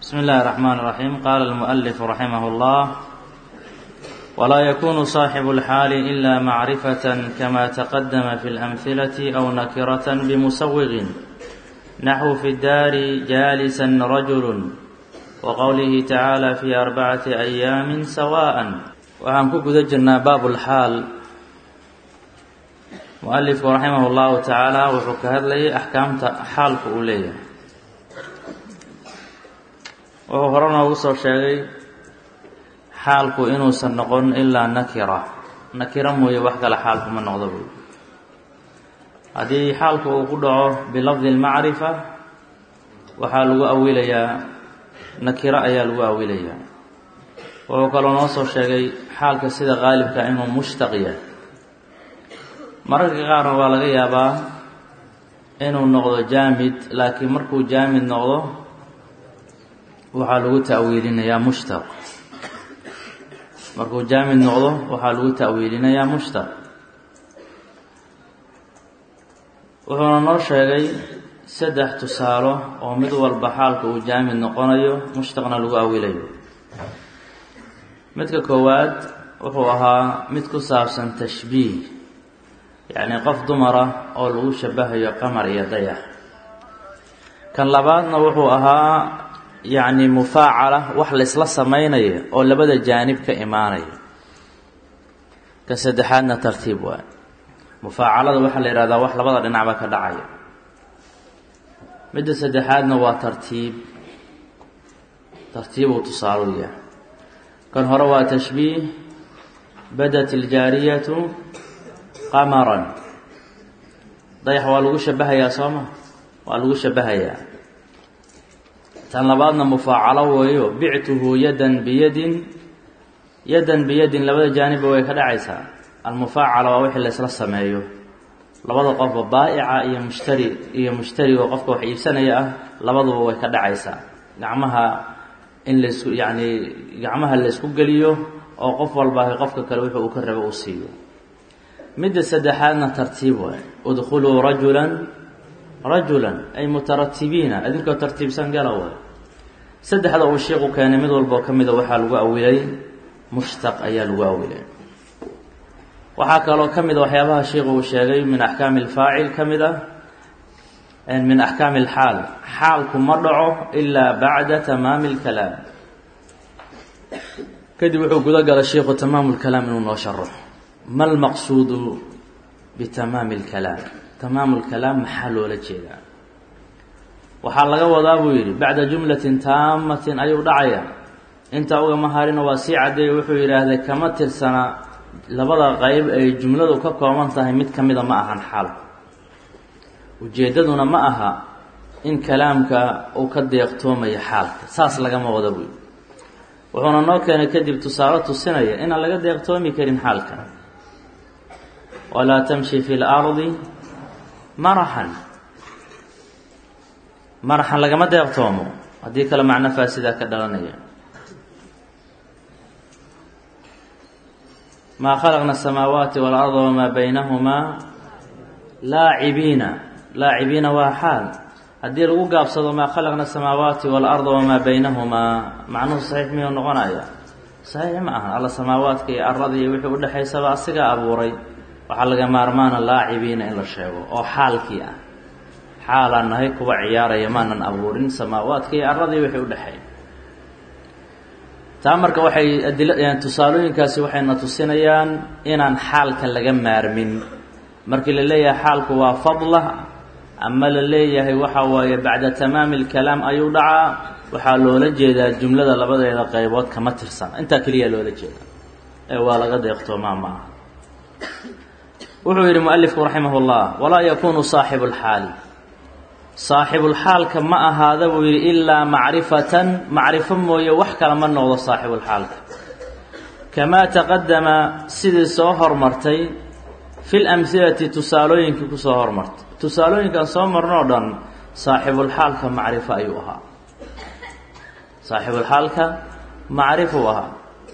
بسم الله الرحمن الرحيم قال المؤلف رحمه الله ولا يكون صاحب الحال إلا معرفة كما تقدم في الأمثلة أو نكرة بمسوغ نحو في الدار جالسا رجل وقوله تعالى في أربعة أيام سواء waxaan ku guda jirnaa baabulxaal mualifku raximah llahu tacaala wuxuu ka hadlayay axkaamta xaalku uu leeyahay wuxuu hore noogu soo sheegay xaalku inuusan noqon ilaa nakira nakira mooye wax kale xaalku ma noqdo buy haddii xaalku uu ku dhaco bilafdi lmacrifa waxaa lagu awilayaa nakiro ayaa lagu awilayaa wuxuu kaloo noo soo sheegay xaalka sida qaalibka inuu mushtaq yahay mararka qaarna waa laga yaabaa inuu noqdo jaamid laakiin markuu jaamid noqdo waxaa lagu ta'wiilinayaa mushtaq markuu jaamid noqdo waxaa lagu ta'wiilinayaa mushtaq wuxuuna noo sheegay saddex tusaalo oo mid walba xaalka uu jaamid noqonayo mushtaqna lagu awilayo midka koowaad wuxuu ahaa mid ku saabsan tashbiih yacnii qof dumara oo lagu shabahayo qamar iyo dayax kan labaadna wuxuu ahaa yacni mufaacala wax laysla samaynayo oo labada jaanib ka imaanaya kan saddexaadna tartiib waay mufaacalada waxaa la yidhahdaa wax labada dhinacba ka dhacaya midda saddexaadna waa tartiib tartiibuu tusaalu yahay kan hore waa tashbiih badat iljaariyatu qamaran dayax waa lagu shabahayaa sooma waa lagu shabahayaa tan labaadna mufaacalo weeyo bictuhu yadan biyadin yadan biyadin labada jaanibba way ka dhacaysaa almufaacala waa wixii laysla sameeyo labada qofba baa'ica iyo mushtari iyo mushtarigo qofka wax iibsanaya ah labaduba way ka dhacaysaa gacmaha in laysku yacni gacmaha laysku geliyo oo qof walba qofka kale wuxuu uu ka rabo uu siiyo midda saddexaadna tartiib waay udkhuluu rajulan rajulan ay mutaratibiina idinkoo tartiibsan gala waay saddexda uu sheikhu keenay mid walboo ka mida waxaa lagu awilay mushtaq ayaa lagu awilay waxaa kaloo ka mid a waxyaabaha sheikhu uu sheegay min axkaami alfaacil ka mid ah min axkaami alxaal xaalku ma dhaco ilaa bacda tamaami lkalaam kadib wuxuu guda galay sheikhu tamaamu lkalaam inuu noo sharaxo ma lmaqsuudu bitamaami lkalaam tamaamu lkalaam maxaa loola jeedaa waxaa laga wadaa buu yidhi bacda jumlatin taamatin ayuu dhacaya intaa ugama harina waa sii caddeeya wuxuu yidhaahday kama tirsana labada qeyb ay jumladu ka kooban tahay mid ka mida ma ahan xaalku ujeeddaduna ma aha in kalaamka uu ka deeqtoomayo xaalka saas lagama wada buy wuxuuna noo keenay kadib tusaale tusinaya inaan laga deeqtoomi karin xaalka walaa tamshi fi lardi maraxan maraxan lagama deeqtoomo haddii kale macno faasidaa ka dhalanaya maa khalaqna asamaawaati waalarda wamaa baynahumaa laacibiina laacibiina waa xaal haddii lagu gaabsado maa khalaqna asamaawaati waalarda wamaa baynahumaa macnuhu saxiix miyuu noqonaya saxiix ma aha alla samaawaadka iyo arada iyo wixii udhexaysaba asigaa abuuray waxaa laga maarmaana laacibiina in la sheego oo xaalkii ah xaalaan nahay kuwa ciyaaraya maanan abuurin samaawaadka iyo arada iyo wixii udhexeeya taa marka waxay adil tusaalooyinkaasi waxayna tusinayaan inaan xaalka laga maarmin markii la leeyahay xaalku waa fadla ama la leeyahay waxa waaye bacda tamaami lkalaam ayuu dhacaa waxaa loola jeedaa jumlada labadeeda qaybood kama tirsana intaa keliya loola jeeda ee waa laga deeqtoomaa ma aha wuxuu yidhi mualifku raximah llah walaa yakunu saaxibu lxaali saaxibulxaalka ma ahaada buu yidhi ilaa macrifatan macrifo mooye wax kale ma noqdo saaxibulxaalka kamaa taqadama sidii soo hormartay fi lamhilati tusaalooyinkii kusoo hormartay tusaalooyinkan soo marnoo dhan saaxibulxaalka macrifo ayuu ahaa saaxibulxaalka macrifuu ahaa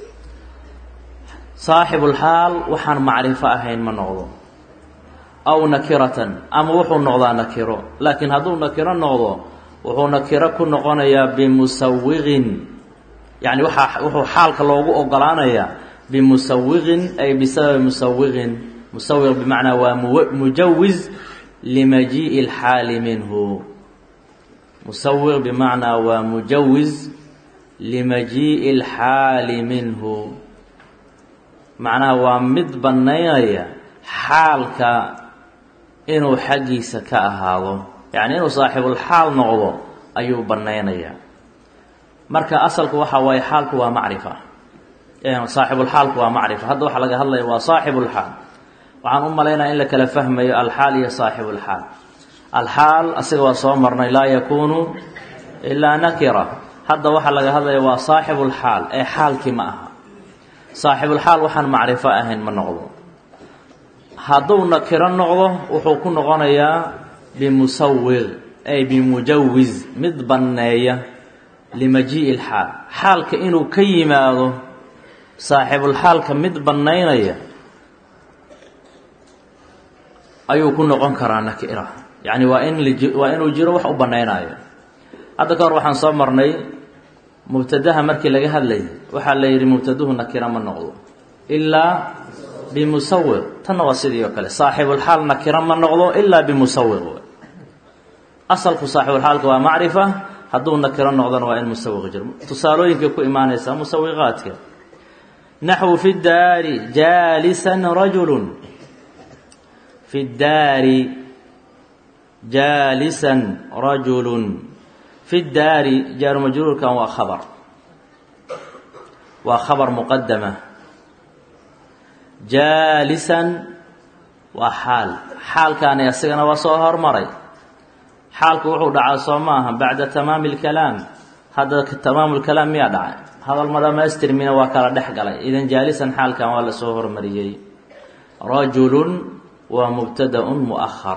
saaxibulxaal waxaan macrifo ahayn ma noqdo aw nakiratan ama wuxuu noqdaa nakiro laakiin hadduu nakiro noqdo wuxuu nakiro ku noqonayaa bimusawiqin yani waaa wuxuu xaalka loogu ogolaanayaa bimusawiqin ay bisababi musawiqin musawiq bimacnaa waa mujawiz limajii'i اlxaali minhu musawiq bimacnaa waa mujawiz limajii'i اlxaali minhu macnaha waa mid bannaynaya xaalka inuu xaggiisa ka ahaado yacni inuu saaxibulxaal noqdo ayuu bannaynayaa marka asalku waxa waaye xaalku waa macrifa saaxibulxaalku waa macrifa hadda waxaa laga hadlaya waa saaxibulxaal waxaan u malaynaya in la kala fahmayo alxaal iyo saaxibulxaal alxaal asiga waa soo marnay laa yakuunu ilaa nakira hadda waxaa laga hadlaya waa saaxibulxaal ee xaalkii ma aha saaxibulxaal waxaan macrifo ahayn ma noqdo hadduu nakiro noqdo wuxuu ku noqonayaa bimusawiq ay bimujawiz mid banneeya limajii'i lxaal xaalka inuu ka yimaado saaxibulxaalka mid bannaynaya ayuu ku noqon karaa nakira yacni waa in waa inuu jiro wax u bannaynayo hadda ka hor waxaan soo marnay mubtadaha markii laga hadlayay waxaa la yidhi mubtaduhu nakira ma noqdo ilaa bimusawiq tanna waa sidii oo kale saaxibulxaal nakira ma noqdo ilaa bimusawiq asalku saaxibulxaalka waa macrifa hadduu nakiro noqdona waa in musawiq jiro tusaalooyinkay ku imaanaysaa musawiqaadka naxwu fi daari jaalisan rajulun fi daari jaalisan rajulun fi daari jaaru majruurkan waa khabar waa khabar muqadama jaalisan waa xaal xaalkaani asigana waa soo hormaray xaalku wuxuu dhacaa soo maaha bacda tamaami اlkalaam hadda tamaamu lkalaam miyaa dhacay hadal ma dhamaystirmina waa kala dhex galay idan jaalisan xaalkan waa la soo hormariyey rajulun waa mubtadaun muahar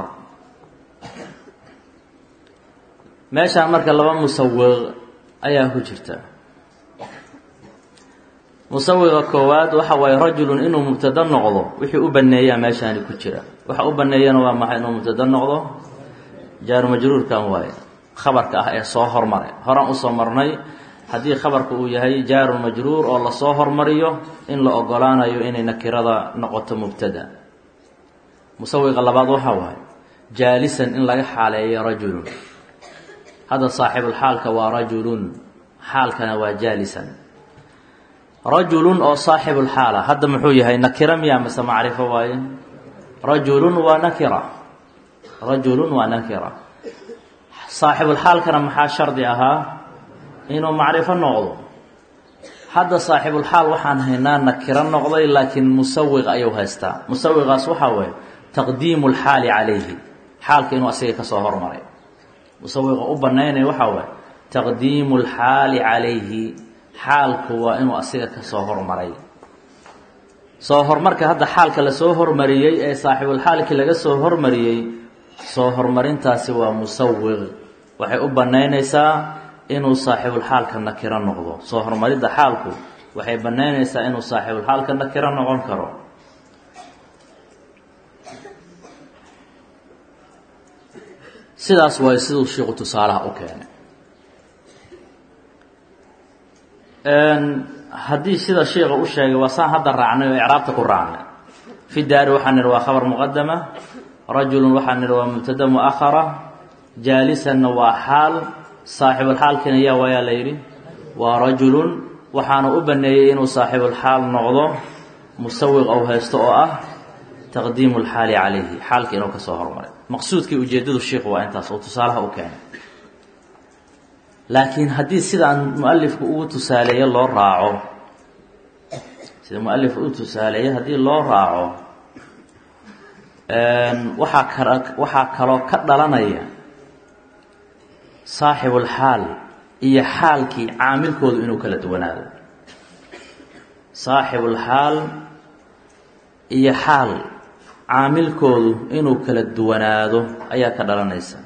meeshaan marka laba musawiq ayaa ku jirta musawiqa koowaad waxa waaye rajulun inuu mubtado noqdo wixii u baneeyaa meeshaani ku jira waxa u baneeyana waa maxay inuu mubtado noqdo jaaru majruurkan waaye khabarka ah ee soo hormaray horaan usoo marnay haddii khabarka uu yahay jaaru majruur oo lasoo hormariyo in la ogolaanayo inay nakirada noqoto mubtada musawiqa labaad waxa waaye jaalisan in laga xaaleeyo rajulun hadda saaxibulxaalka waa rajulun xaalkana waa jaalisan rajulun oo saaxibulxaala hadda muxuu yahay nakira miyaa mase macrifo waaye rajulun waa nakira rajulun waa nakira saaxibulxaalkana maxaa shardi ahaa inuu macrifo noqdo hadda saaxibulxaal waxaan haynaa nakiro noqday laakiin musawiq ayuu haystaa musawiqaas waxaa waaye taqdiimu lxaali calayhi xaalka inuu asiga kasoo hormaray musawiqa u banaynaya waxaa waaye taqdiimu lxaali calayhi xaalku waa inuu asiga kasoo hormaray soo hormarka hadda xaalka lasoo hormariyey ee saaxibulxaalkii laga soo hormariyey soo hormarintaasi waa musawiq waxay u banaynaysaa inuu saaxibulxaalka nakiro noqdo soo hormaridda xaalku waxay banaynaysaa inuu saaxibulxaalka nakiro noqon karo sidaas waay siduu shiiku tusaalaha u keenay haddii sida shiika u sheegay waa saan hadda raacnay oo icraabta ku raacnay fi daari waxaan nidhi waa khabar muqadama rajulun waxaan nidhi waa mubtada muahara jaalisanna waa xaal saaxibulxaalkiina yaa waayaa la yidhi waa rajulun waxaana u baneeyey inuu saaxibulxaal noqdo musawiq ou haysto oo ah taqdiimu lxaali calayhi xaalka inuu kasoo hormaray maqsuudkii ujeedadu shiikhu waa intaas oo tusaalaha u keenay laakiin haddii sidaan mualifku ugu tusaaleeye loo raaco sida mualifku u tusaaleeye haddii loo raaco waxaa kala waxaa kaloo ka dhalanaya saaxibulxaal iyo xaalkii caamilkoodu inuu kala duwanaado saaxibulxaal iyo xaal caamilkoodu inuu kala duwanaado ayaa ka dhalanaysa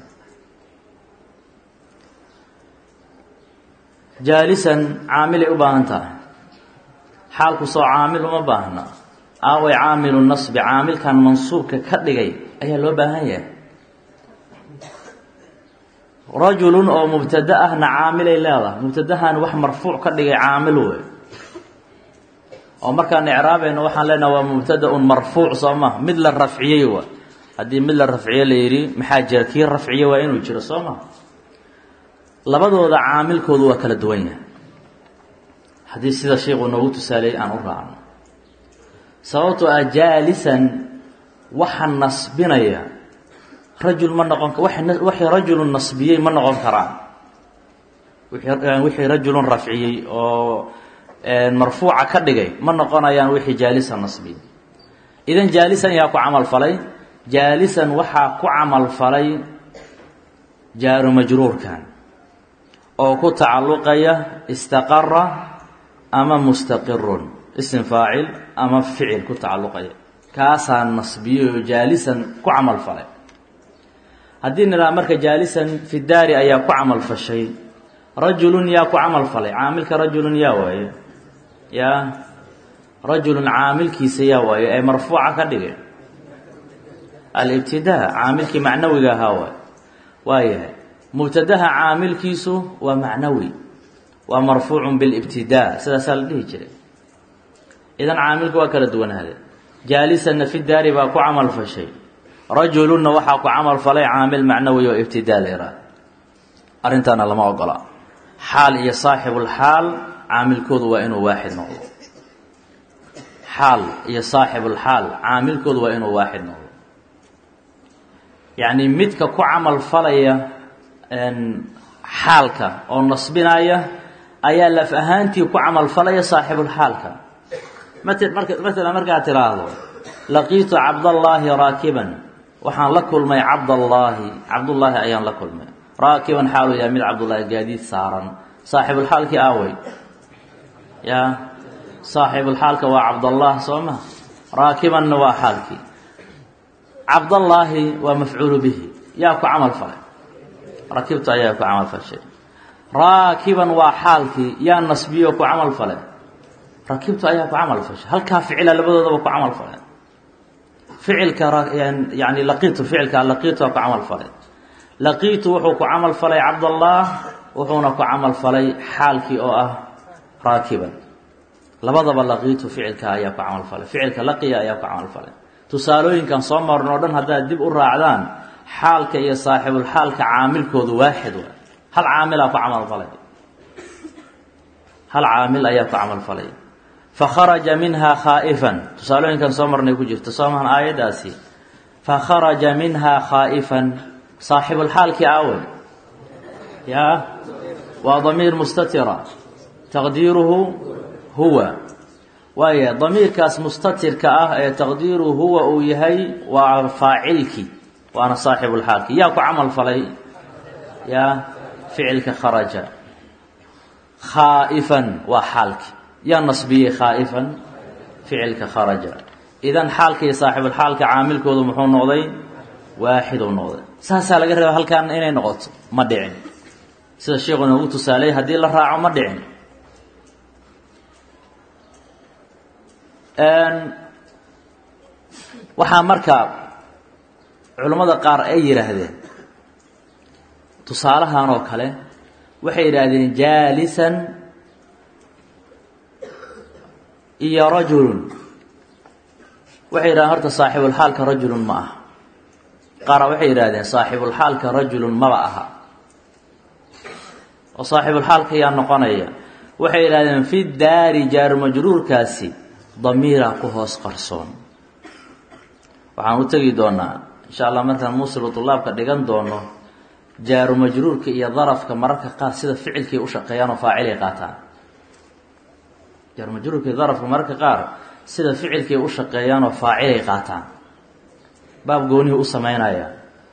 jaalisan caamilay u baahan tahay xaalku soo caamil uma baahna aaway caamilu nasbi caamilkan mansuubka ka dhigay ayaa loo baahan yahay rajulun oo mubtada ahna caamilay leedahay mubtadahan wax marfuuc ka dhigay caamil wey oo markaan icraabayno waxaan leenaha waa mubtada-un marfuuc soo ma mid la rafciyey wa haddii mid la rafciye la yidhi maxaa jira kii rafciye waa inuu jiro soo ma labadooda caamilkoodu waa kala duwan yahay haddii sida sheikhu noogu tusaaleeyey aan u raacno sababtoo ah jaalisan waxa nasbinaya rajul ma noqon waxay rajulun nasbiyey ma noqon karaan wixii rajulun rafciyey oo marfuuca ka dhigay ma noqonayaan wixii jaalisan nasbiyey idan jaalisan yaa ku camal falay jaalisan waxaa ku camal falay jaaru majruurkan oo ku tacalluqaya istaqara ama mustaqirun isim faacil ama ficil ku tacalluqaya kaasaa nasbiyey oo jaalisan ku camal falay haddii nidhaha marka jaalisan fi daari ayaa ku camal fashay rajulun yaa ku camal falay caamilka rajulun yaa waaye yaa rajulun caamilkiisa yaa waaye ee marfuuca ka dhigay alibtidaa caamilkii macnawiga ahaa waay waayahay mubtadaha caamilkiisu waa macnawi waa marfuucun bilibtidaa sidaasaa la dhihi jiray idan caamilka waa kala duwanaade jaalisanna fi daari baa ku camal fashay rajulunna waxaa ku camal falay caamil macnawi oo ibtidaa la yihaaha arrintaana lama ogola xaal iyo saaxibulxaal caamilkoodu waa inuu waaxid noqdo xaal iyo saaxibulxaal caamilkoodu waa inuu waaxid noqdo yacni midka ku camal falaya xaalka oo nasbinaya ayaa laf ahaantii ku camal falaya saaxibulxaalka mat marka matalan markaad tiraahdo laqiitu cabdallaahi raakiban waxaan la kulmay cabdallaahi cabdullaahi ayaan la kulmay raakiban xaalu yahay mid cabdullaahi gaadiid saaran saaxibulxaalkii aawey yaa saaxibulxaalka waa cabdallah soo ma raakibanna waa xaalkii cabdallaahi waa mafcuulu bihi yaa ku camal falay rakibtu ayaa ku camal fashay raakiban waa xaalkii yaa nasbiyo ku camal falay rakibtu ayaa ku camal fashay halkaa ficila labadoodaba ku camal falay ficilka yani laqiitu ficilka laqiitu waa ku camal falay laqiitu wuxuu ku camal falay cabdallah wuxuuna ku camal falay xaalkii oo ah raakiban labadaba laqiitu ficilka ayaa ku camal falay ficilka laqiya ayaa ku camal falay tusaalooyinkan soo marno o dhan haddaad dib u raacdaan xaalka iyo saaxibulxaalka caamilkoodu waaxid waa hal caamilaa ku camal falay hal caamil ayaa ku camal falay fakharaja minha khaa'ifan tusaalooyinkan soo marnay ku jirta soo mahan aayaddaasi fakharaja minha khaa'ifan saaxibulxaalkii aawey yaa waa damiir mustatira taqdiiruhu huwa waaya damiirkaas mustatirka ah ee taqdiiruhu huwa uu yahay waa faacilkii waana saaxibulxaalki yaa ku camal falay yaa ficilka kharaja khaa'ifan waa xaalki yaa nasbiyey khaa'ifan ficilka kharaja idan xaalka iyo saaxibulxaalka caamilkoodu muxuu noqday waaxiduu noqday saasaa laga reeba halkaan inay noqoto ma dhicin sida sheikhu noogu tusaalay haddii la raaco ma dhicin waxaa marka culammada qaar ay yidhaahdeen tusaalahan oo kale waxay yidhaahdeen jaalisan iyo rajulun waxay yidhahdeen horta saaxibulxaalka rajulun ma aha qaara waxay yidhahdeen saaxibulxaalka rajulun maba aha oo saaxibulxaalka yaa noqonaya waxay yidhahdeen fi daari jaaru majruurkaasi damiiraa ku hoos qarsoon waxaan u tegi doonaa insha allah markaan muusilu tulaabka dhigan doono jaaru majruurka iyo darafka mararka qaar sida ficilkay u shaqeeyaan oo faacilay qaataan jaaru majruurka iyo darafka mararka qaar sida ficilkay u shaqeeyaan oo faacilay qaataan baab goonihi u sameynaya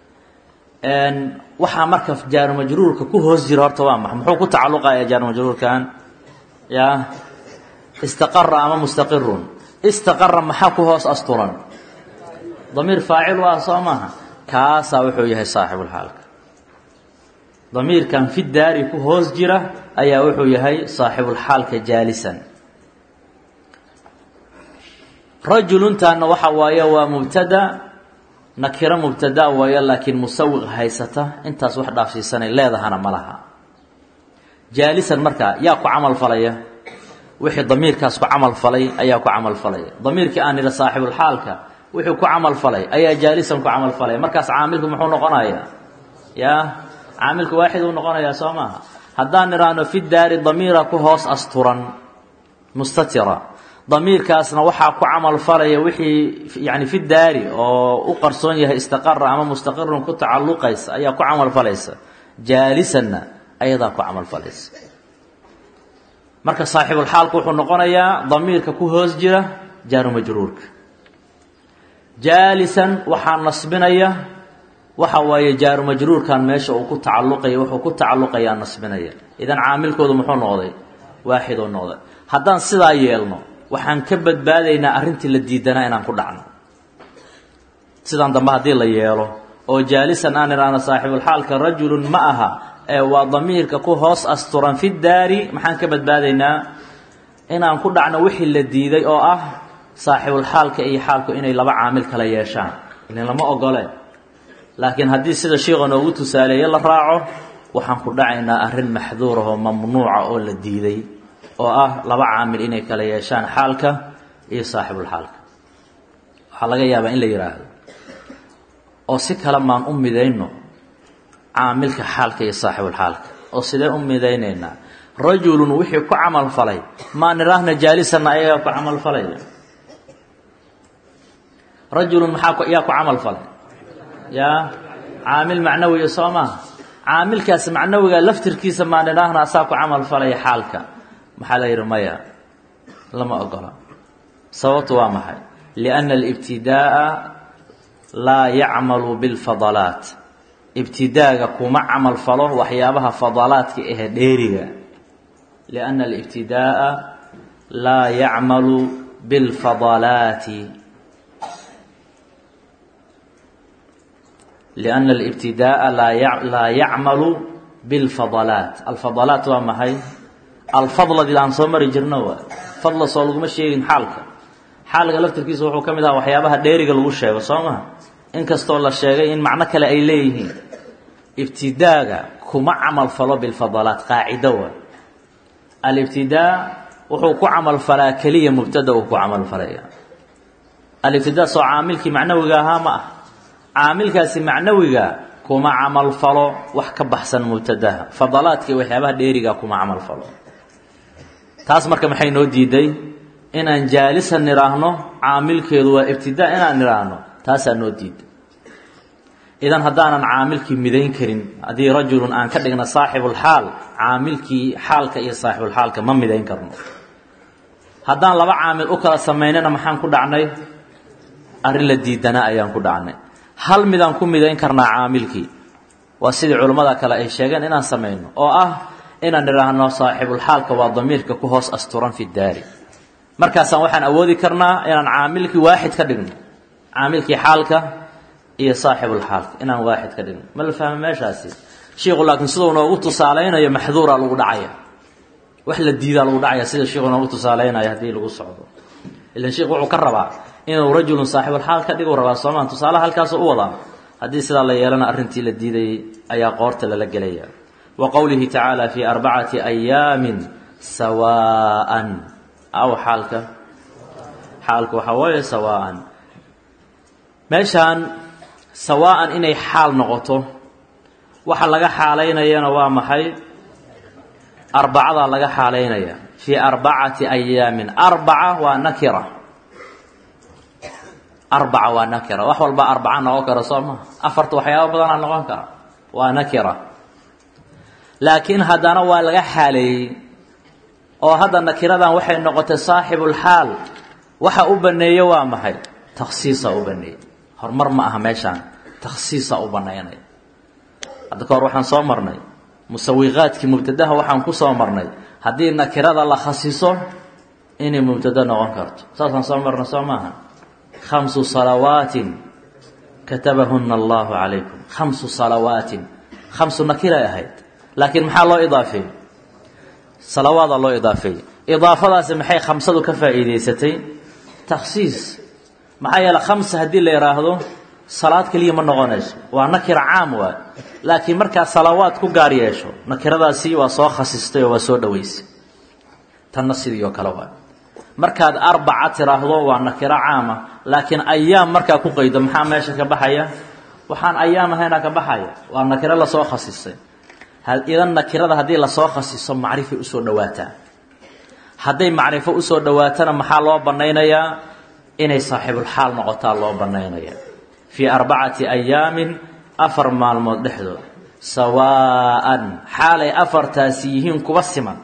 waxaa marka jaaru majruurka ku hoos jira horta waa maxa muxuu ku tacalluqaya jaaru majruurkan yaa istaqara ama mustaqirun istaqara maxaa ku hoos asturan damiir faacil waa soo maaha kaasaa wuxuu yahay saaxibulxaalka damiirkan fi daari ku hoos jira ayaa wuxuu yahay saaxibulxaalka jaalisan rajuluntaana waxa waaye waa mubtada nakiro mubtada waayo laakiin musawiq haysata intaas wax dhaafsiisanay leedahana ma laha jaalisan markaa yaa ku camal falaya wixii damiirkaas ku camal falay ayaa ku camal falaya damiirkii aan nidha saaxibulxaalka wuxuu ku camal falay ayaa jaalisan ku camal falaya markaas caamilku muxuu noqonayaa yaa caamilku waaxid uu noqonayaa soo maaha haddaan nidhaahno fi daari damiira ku hoos asturan mustatira damiirkaasna waxaa ku camal falaya wixii yani fi daari oo u qarsoon yahay istaqara ama mustaqirun ku tacalluqaysa ayaa ku camal falaysa jaalisanna ayadaa ku camal falaysa marka saaxibulxaalku wuxuu noqonayaa damiirka ku hoos jira jaaru majruurka jaalisan waxaa nasbinaya waxa waaye jaaru majruurkan meesha uu ku tacalluqaya wuxuu ku tacalluqayaa nasbinaya idan caamilkoodu muxuu noqday waaxid oo noqday haddaan sidaa yeelno waxaan ka badbaadaynaa arrintii la diidanaa inaan ku dhacno sidaan dambe haddii la yeelo oo jaalisan aan idhaahno saaxibulxaalka rajulun ma aha ee waa damiirka ku hoos asturan fi daari maxaan ka badbaadaynaa inaan ku dhacno wixii la diiday oo ah saaxibulxaalka iyo xaalku inay laba caamil kala yeeshaan ilin lama ogole laakiin haddii sida shiikha noogu tusaaleeye la raaco waxaan ku dhacaynaa arrin maxduur ahoo mamnuuca oo la diiday oo ah laba caamil inay kala yeeshaan xaalka iyo saaxibulxaalka waxaa laga yaabaa in la yidhaahdo oo si kale maan u midayno caamilka xaalka iyo saaxibulxaalka oo sidee u midaynaynaa rajulun wixii ku camal falay maa nidhaahna jaalisanna ayagaa ku camal falaya rajulun maxaa yaa ku camal falay yaa caamil macnawiya soo maha caamilkaas macnawiga laftirkiisa maa nidhaahna asaa ku camal falaya xaalka maxaa la yidhi maya lama ogola sababtu waa maxay lianna alibtidaa'a laa yacmalu bilfadalaat ibtidaaga kuma camal falo waxyaabaha fadalaadka ahe dheeriga lianna alibtidaa'a laa yacmalu bilfadalaati lianna alibtidaa'a laa yacmalu bilfadalaat alfadalaat waa maxay alfadladii aan soo mari jirno waa fadla soo laguma sheegin xaalka xaalka laftirkiisa wuxuu ka mid aha waxyaabaha dheeriga lagu sheego soo maha inkastoo la sheegay in macno kale ay leeyihiin ibtidaaga kuma camal falo bilfadalaat qaacido waa alibtidaa wuxuu ku camal falaa keliya mubtada uu ku camal falaya alibtidaa soo caamilkii macnawiga ahaa ma ah caamilkaasi macnawiga kuma camal falo wax ka baxsan mubtadaha fadalaadka iyo waxyaabaha dheeriga kuma camal falo taas marka maxay noo diiday inaan jaalisan nidhaahno caamilkeedu waa ibtidaa inaan nidhaahno taasaa noo diiday idan haddaanan caamilkii midayn karin haddii rajulun aan ka dhigna saaxibulxaal caamilkii xaalka iyo saaxibulxaalka ma midayn karno haddaan laba caamil u kala samaynana maxaan ku dhacnay arrin la diidana ayaan ku dhacnay hal midaan ku midayn karnaa caamilkii waa sidii culammada kale ay sheegeen inaan samayno oo ah inaan nidhaahno saaxibulxaalka waa damiirka ku hoos asturan fi daari markaasaan waxaan awoodi karnaa inaan caamilkii waaxid ka dhigno caamilkii xaalka iyo saaxibulxaalka inaan waaxid ka dhigno ma la fahma meeshaasi shiiku laakiin siduu noogu tusaalaynayo maxduuraa lagu dhacaya wax la diidaa lagu dhacaya sida shiiku noogu tusaalaynayo haddii lagu socdo ilan sheikh wuxuu ka rabaa inuu rajulun saaxibulxaal ka dhigu rabaa soomaa tusaalaha halkaasuu u wadaa haddii sidaa la yeelana arrintii la diidayay ayaa qoorta lala gelaya wa qowlihi tacaala fii arbacati ayaamin sawaa'an aw xaalka xaalka waxaa waaye sawaa'an meeshaan sawaa'an inay xaal noqoto waxa laga xaalaynayana waa maxay arbacadaa laga xaalaynaya fii arbacati ayaamin arbaca waa nakira arbaca waa nakira wax walba arbaca noqon kara soo maha afarta waxyaaba badanaa noqon kara waa nakira laakiin haddana waa laga xaaleeyey oo hadda nakiradan waxay noqotay saaxibulxaal waxa u baneeye waa maxay takhsiisa u baneeyey horumar ma aha meeshaan takhsiisa u banaynaya hadda ka hor waxaan soo marnay musawiqaadkii mubtadaha waxaan ku soo marnay haddii nakirada la khasiso inay mubtado noqon karto saasaan soo marnay soo maaha khamsu salawaatin katabahuna allahu calaykum khamsu salawaatin khamsu nakiray ahayd laakiin maxaa loo idaafeeyey salawaadaa loo idaafeeyey idaafadaasi maxay khamsadu ka faa'iidaysatay takhsiis maxaa yeele khamsa haddii la yidhaahdo salaad keliya ma noqonayso waa nakira caam waay laakiin markaad salawaad ku gaar yeesho nakiradaasi waa soo khasistay oo waa soo dhaweysay tanna sidii oo kale waay markaad arbaca tiraahdo waa nakiro caama laakiin ayaam markaa ku qaydo maxaa meesha ka baxaya waxaan ayaam ahaynaa ka baxaya waa nakiro lasoo khasisay idan nakirada haddii lasoo khasiso macrifay usoo dhawaataa hadday macrifo usoo dhawaatana maxaa loo banaynayaa inay saaxiibulxaal noqotaa loo banaynaya fii arbacati ayaamin afar maalmood dhexdood sawaa'an xaalay afartaasi yihiin kuba siman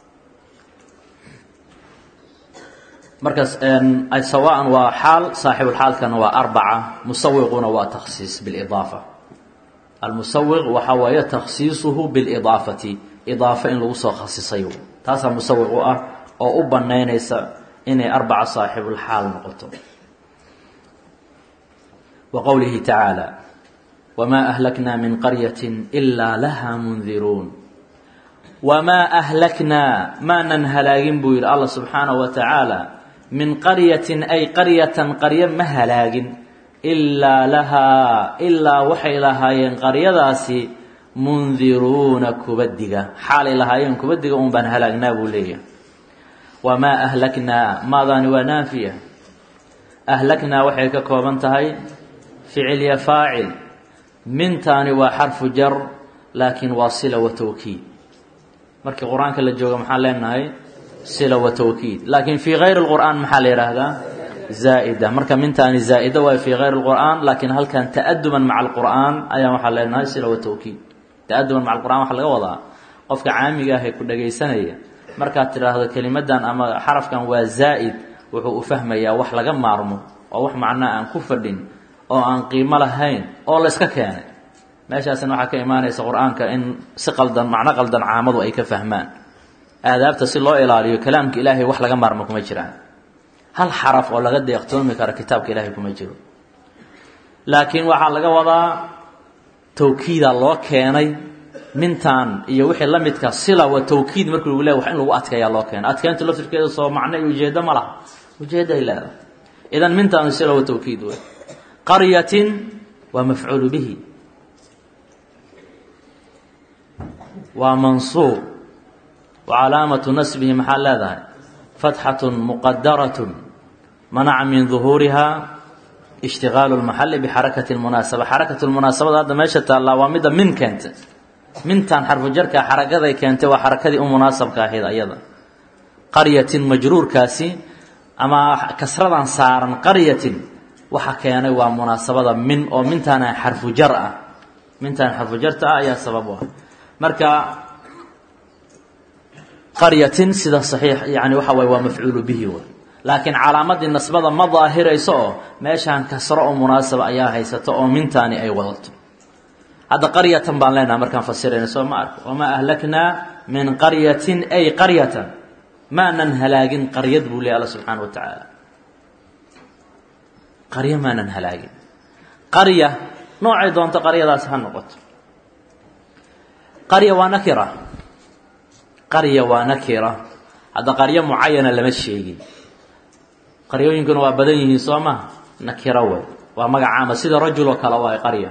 markaas sawaa'an waa xaal saaxiibulxaalkana waa arbaca musawiquna waa takhsiis bilidaafa almusawiq waxaa waaye takhsiisuhu bilidaafati idaafo in lagu soo khasisay taasaa musawiq u ah oo u banaynaysa inay arbaca saaxibulxaal noqoto wa qowlihi tacaala wamaa ahlaknaa min qaryatin ilaa lahaa mundiruun wamaa ahlaknaa maanan halaagin buu yidhi allah subxaanahu wa tacaala min qaryatin ay qaryatan qaryo ma halaagin ilaa lahaa ilaa waxay lahaayeen qaryadaasi mundiruuna kubadiga xaalay lahaayeen kubadiga un baan halaagnaa buu leeyahay wamaa ahlaknaa maadaani waa naafiya ahlaknaa waxay ka kooban tahay ficil ya faacil mintaani waa xarfu jar laakiin waa sila wa tawkiid markii qur-aanka la jooga maxaan leenahay sila wa tawkiid laakiin fii kayri lqur'aan maxaa la yidhaahdaa zaa'ida marka mintaani zaa'ida waay fii kayri lqur'aan laakiin halkan ta'aduman maca alqur'aan ayaan waxaa leenahay sila wa tawkiid ta'aduman maca alqur'an waxaa laga wadaa qofka caamiga ah ee ku dhagaysanaya markaad tidhaahdo kelimadan ama xarafkan waa zaa'id wuxuu u fahmayaa wax laga maarmo oo wax macnaa aan ku fadhin oo aan qiimo lahayn oo la yska keenay meeshaasina waxaa ka imaanaysa qur-aanka in si qaldan macno qaldan caamadu ay ka fahmaan aadaabta si loo ilaaliyo kalaamka ilaahay wax laga maarmo kuma jiraan hal xaraf oo laga deeqtoomi karo kitaabka ilaahay kuma jiro laakiin waxaa laga wadaa tawkiida loo keenay mintan iyo wixii la midka sila wa tawkiid markii lagu leeya wax in lagu adkeeyaa loo keena adkeyntu laftirkeeda soo macno iyo ujeeddo ma laha ujeedday leedahay idan mintaanu sila wa tawkiid wey qaryatin waa mafcuulu bihi waa mansuub wa calaamatu nasbihi maxaa leedahay fatxatun muqadaratun manaca min duhuuriha ishtigaalu lmaxali bixarakati lmunaasaba xarakatu lmunaasabada hadda meesha taallaa waa midda min keenta mintan xarfu jarka xarakaday keentay waa xarakadii u munaasabka ahayd ayada qaryatin majruurkaasi ama kasradan saaran qaryatin waxa keenay waa munaasabada min oo mintaana xarfu jar ah mintaan xarfu jarta ah ayaa sabab u ah marka qaryatin sida saxiix yani waxa waye waa mafcuulu bihi way laakiin calaamadii nasbada ma daahirayso oo meeshaan kasro oo munaasaba ayaa haysato oo mintaani ay wadato hadda qaryatan baan leenaha markaan fasirayna soo ma arko wamaa ahlaknaa min qaryatin ay qaryatan maanan halaagin qaryad buu leey alla subxaana wa tacaala qaryo maanan halaagin qarya noocay doonto qaryadaas ha noqoto qarya waa nakira qarya waa nakira hadda qaryo mucayana lama sheegin qaryooyinkuna waa badan yihiin soo maha nakiro way waa magacaama sida rajul oo kale waay qarya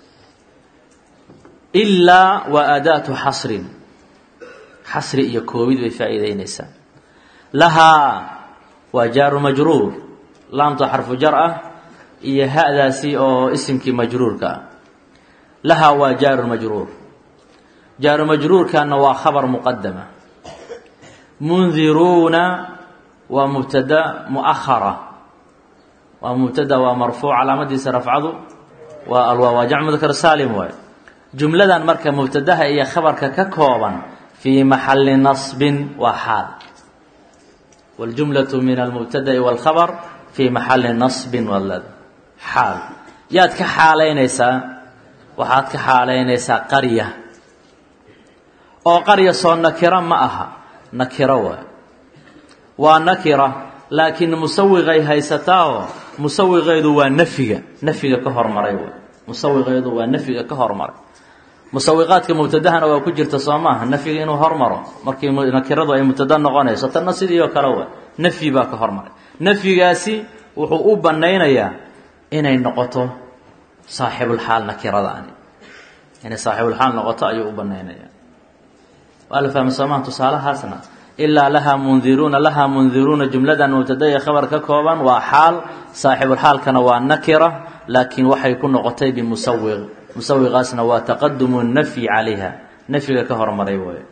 ilaa waa aadaatu xasrin xasri iyo koobid bay faa'iideyneysaa lahaa waa jaaru majruur laamta xarfu jar ah iyo ha'daasi oo isimkii majruurka ah lahaa waa jaaru majruur jaaru majruurkana waa khabar muqadama mundiruuna waa mubtada muahara waa mubtada waa marfuuc calaamadiisa rafcadu waa alwaa waa jamc mudkar saalim waay jumladan marka mubtadaha iyo khabarka ka kooban fii maxali nasbin waa xaal wاljumlaة min almubtada'i wاlkhabr fii maxali nasbin walad xaal yaad ka xaalaynaysaa waxaad ka xaalaynaysaa qarya oo qarya soo nakiro ma aha nakiro waay waa nakira laakiin musawiqay haysataao musawiqeedu waa nafyiga nafyiga ka hormaray waay musawiqeedu waa nafyiga ka hormaray musawiqaadka mubtadahana waa ku jirta soo maaha nafyiga inuu hormaro markii nakiradu ay mubtada noqonayso tanna sidii oo kale wa nafyi baa ka hormaray nafyigaasi wuxuu u banaynayaa inay noqoto saaxibulxaal nakiradaani inay saaxibulxaal noqoto ayuu u banaynaya waa la fahmay soomaha tusaalahaasna ilaa lahaa mundiruuna lahaa mundiruuna jumladan mubtada iyo khabar ka kooban waa xaal saaxibulxaalkana waa nakira laakiin waxay ku noqotay bimusawiq musawiqaasna waa taqadumu nafyi calayha nafyiga ka hormaray waayo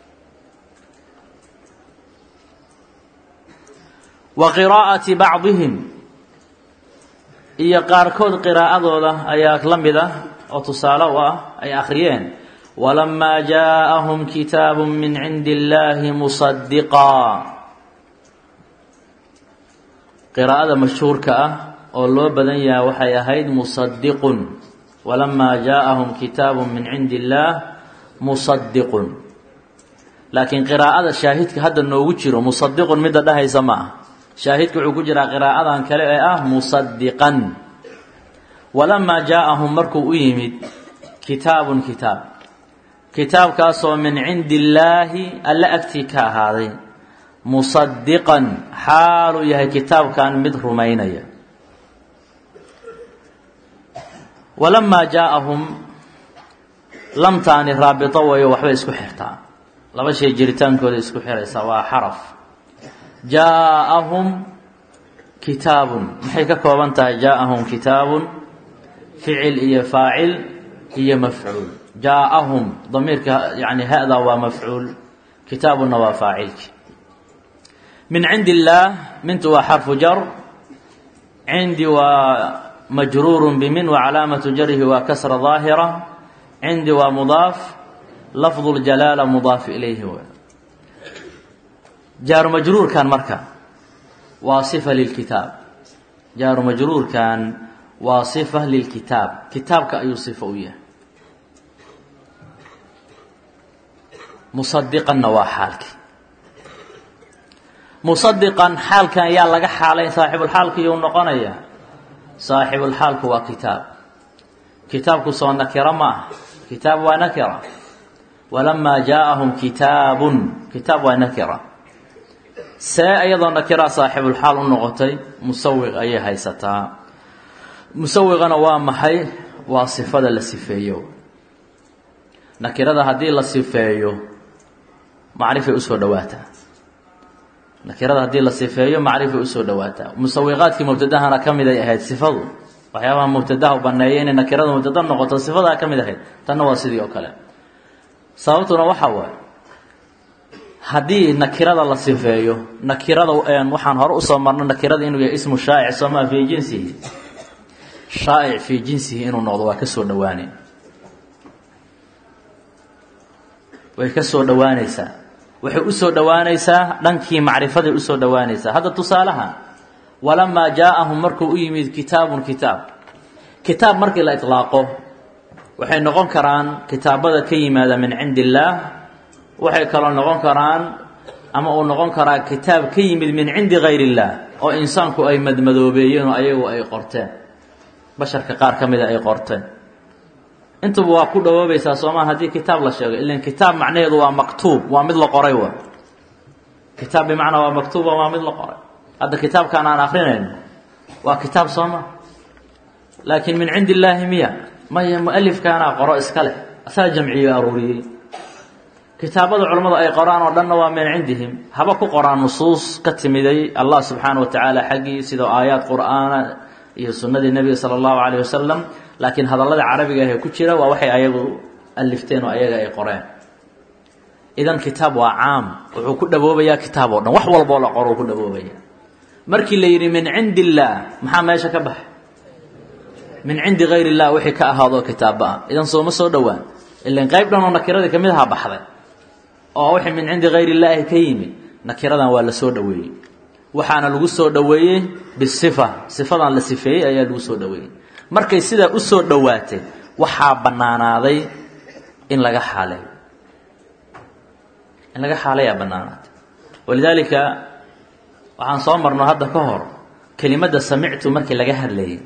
wa qiraa'ati bacdihim iyo qaarkood qiraa'adooda ayaa la mid ah oo tusaale u ah ay akhriyeen walamaa jaaءahum kitaabu min cindi اllahi musadiqaa qiraa'ada mashhuurka ah oo loo badan yahay waxay ahayd musadiqun walamaa jaaءahum kitaabu min cindi اllaah musadiqun laakiin qiraa'ada shaahidka hadda noogu jiro musadiqun midda dhahaysa ma ah shaahidka wuxuu ku jiraa qiraa'adan kale ee ah musadiqan walamaa jaaءahum markuu u yimid kitaabun kitaab kitaabkaasoo min cindi illaahi alla agtii ka ahaaday musadiqan xaaluu yahay kitaabkan mid rumaynaya walamaa jaaءahum lamtaani raabito wayo waxbay isku xirtaa laba shay jiritaankooda isku xiraysa waa xaraf jaaءahum kitaabun maxay ka kooban tahay jaaءahum kitaabun ficil iyo faacil iyo mafcuul jaaءahum damiirka yani hada waa mafcuul kitaabuna waa faacilki min cindi illaah mintu waa xarfu jar cindi waa majruur bimin wa calaamatu jarhi waa kasra ظaahira cindi waa mudaaf lafdu اljalaala mudaaf ilayhi w jaaru majruurkan marka waa صifa lilkitaab jaaru majruurkan waa صifa lilkitaab kitaabka ayuu صifo u yahay musadiqanna waa xaalkii musadiqan xaalkan yaa laga xaalayn saaxibulxaalkiyuu noqonaya saaxibulxaalku waa kitaab kitaabku soo nakiro ma ah kitaab waa nakira walamaa jaaءahum kitaabun kitaab waa nakira see iyadoo nakira saaxibulxaal u noqotay musawiq ayay haysataa musawiqana waa maxay waa sifada la sifeeyo nakirada haddii la sifeeyo macrifay usoo dhawaataa nakirada haddii la sifeeyo macrifay usoo dhawaataa musawiqaadkii mubtadahana ka mid ay ahayd sifadu waxyaabaha mubtadaha baneeya inay nakirada mubtada noqoto sifadaa ka mid ahayd tanna waa sidii oo kale sababtuna waxaa waaye haddii nakirada la sifeeyo nakirada waxaan hore usoo marno nakirada inuu yahay ismu shaa'ic soomaa fii jinsihi shaa'ic fii jinsihi inuu noqdo waa kasoo dhawaane way ka soo dhowaanaysaa waxay usoo dhowaanaysaa dhankii macrifaday usoo dhowaanaysaa hadda tusaalaha walamaa jaaءahum markuu u yimid kitaabun kitaab kitaab markii la iطlaaqo waxay noqon karaan kitaabada ka yimaada min cindi illaah waxay kaloo noqon karaan ama uu noqon karaa kitaab ka yimid min cindi gayr اllah oo insaanku ay madmadoobeeyeen oo ayagu ay qorteen basharka qaar ka mida ay qorteen intuba waa ku dhawoobaysaa soomaa haddii kitaab la sheego ilan kitaab macnaheedu waa maktuub waa mid la qoray wa kitaab bimacnaa waa maktuuba waa mid la qoray hadda kitaabkaan aan akrinayno waa kitaab sooma laakiin min cindi illaahi miya maya mualifkaanaa qoro iska leh asaa jamciyo aruuriyey kitaabada culammadu ay qoraan oo dhanna waa min cindihim haba ku qoraan nusuus ka timiday allah subxaana wa tacaala xaggii sida aayaad qur'aana iyo sunnadii nebiga sala allahu calayh wasalam laakiin hadallada carabiga ahee ku jira waa waxay ayagu alifteen oo ayaga ay qoreen idan kitaab waa caam wuxuu ku dhaboobayaa kitaab oo dhan wax walboo la qoro uu ku dhaboobaya markii la yidhi min cindi illaah maxaa meesha ka baxay min cindi gayr illah wixii ka ahaadoo kitaabba ah idan sooma soo dhowaan ilan qayb dhan oo nakiradii kamid ahaa baxday oo wixii min cindi gayr illaahi ka yimid nakiradan waa la soo dhoweeyey waxaana lagu soo dhoweeyey bisifa sifadan la sifeeyey ayaa lagu soo dhoweeyey markay sidaa u soo dhowaatay waxaa bannaanaaday in laga xaaleeyo in laga xaalayaa bannaanaatay walidaalika waxaan soo marno hadda ka hor kelimadda samictu markii laga hadlayay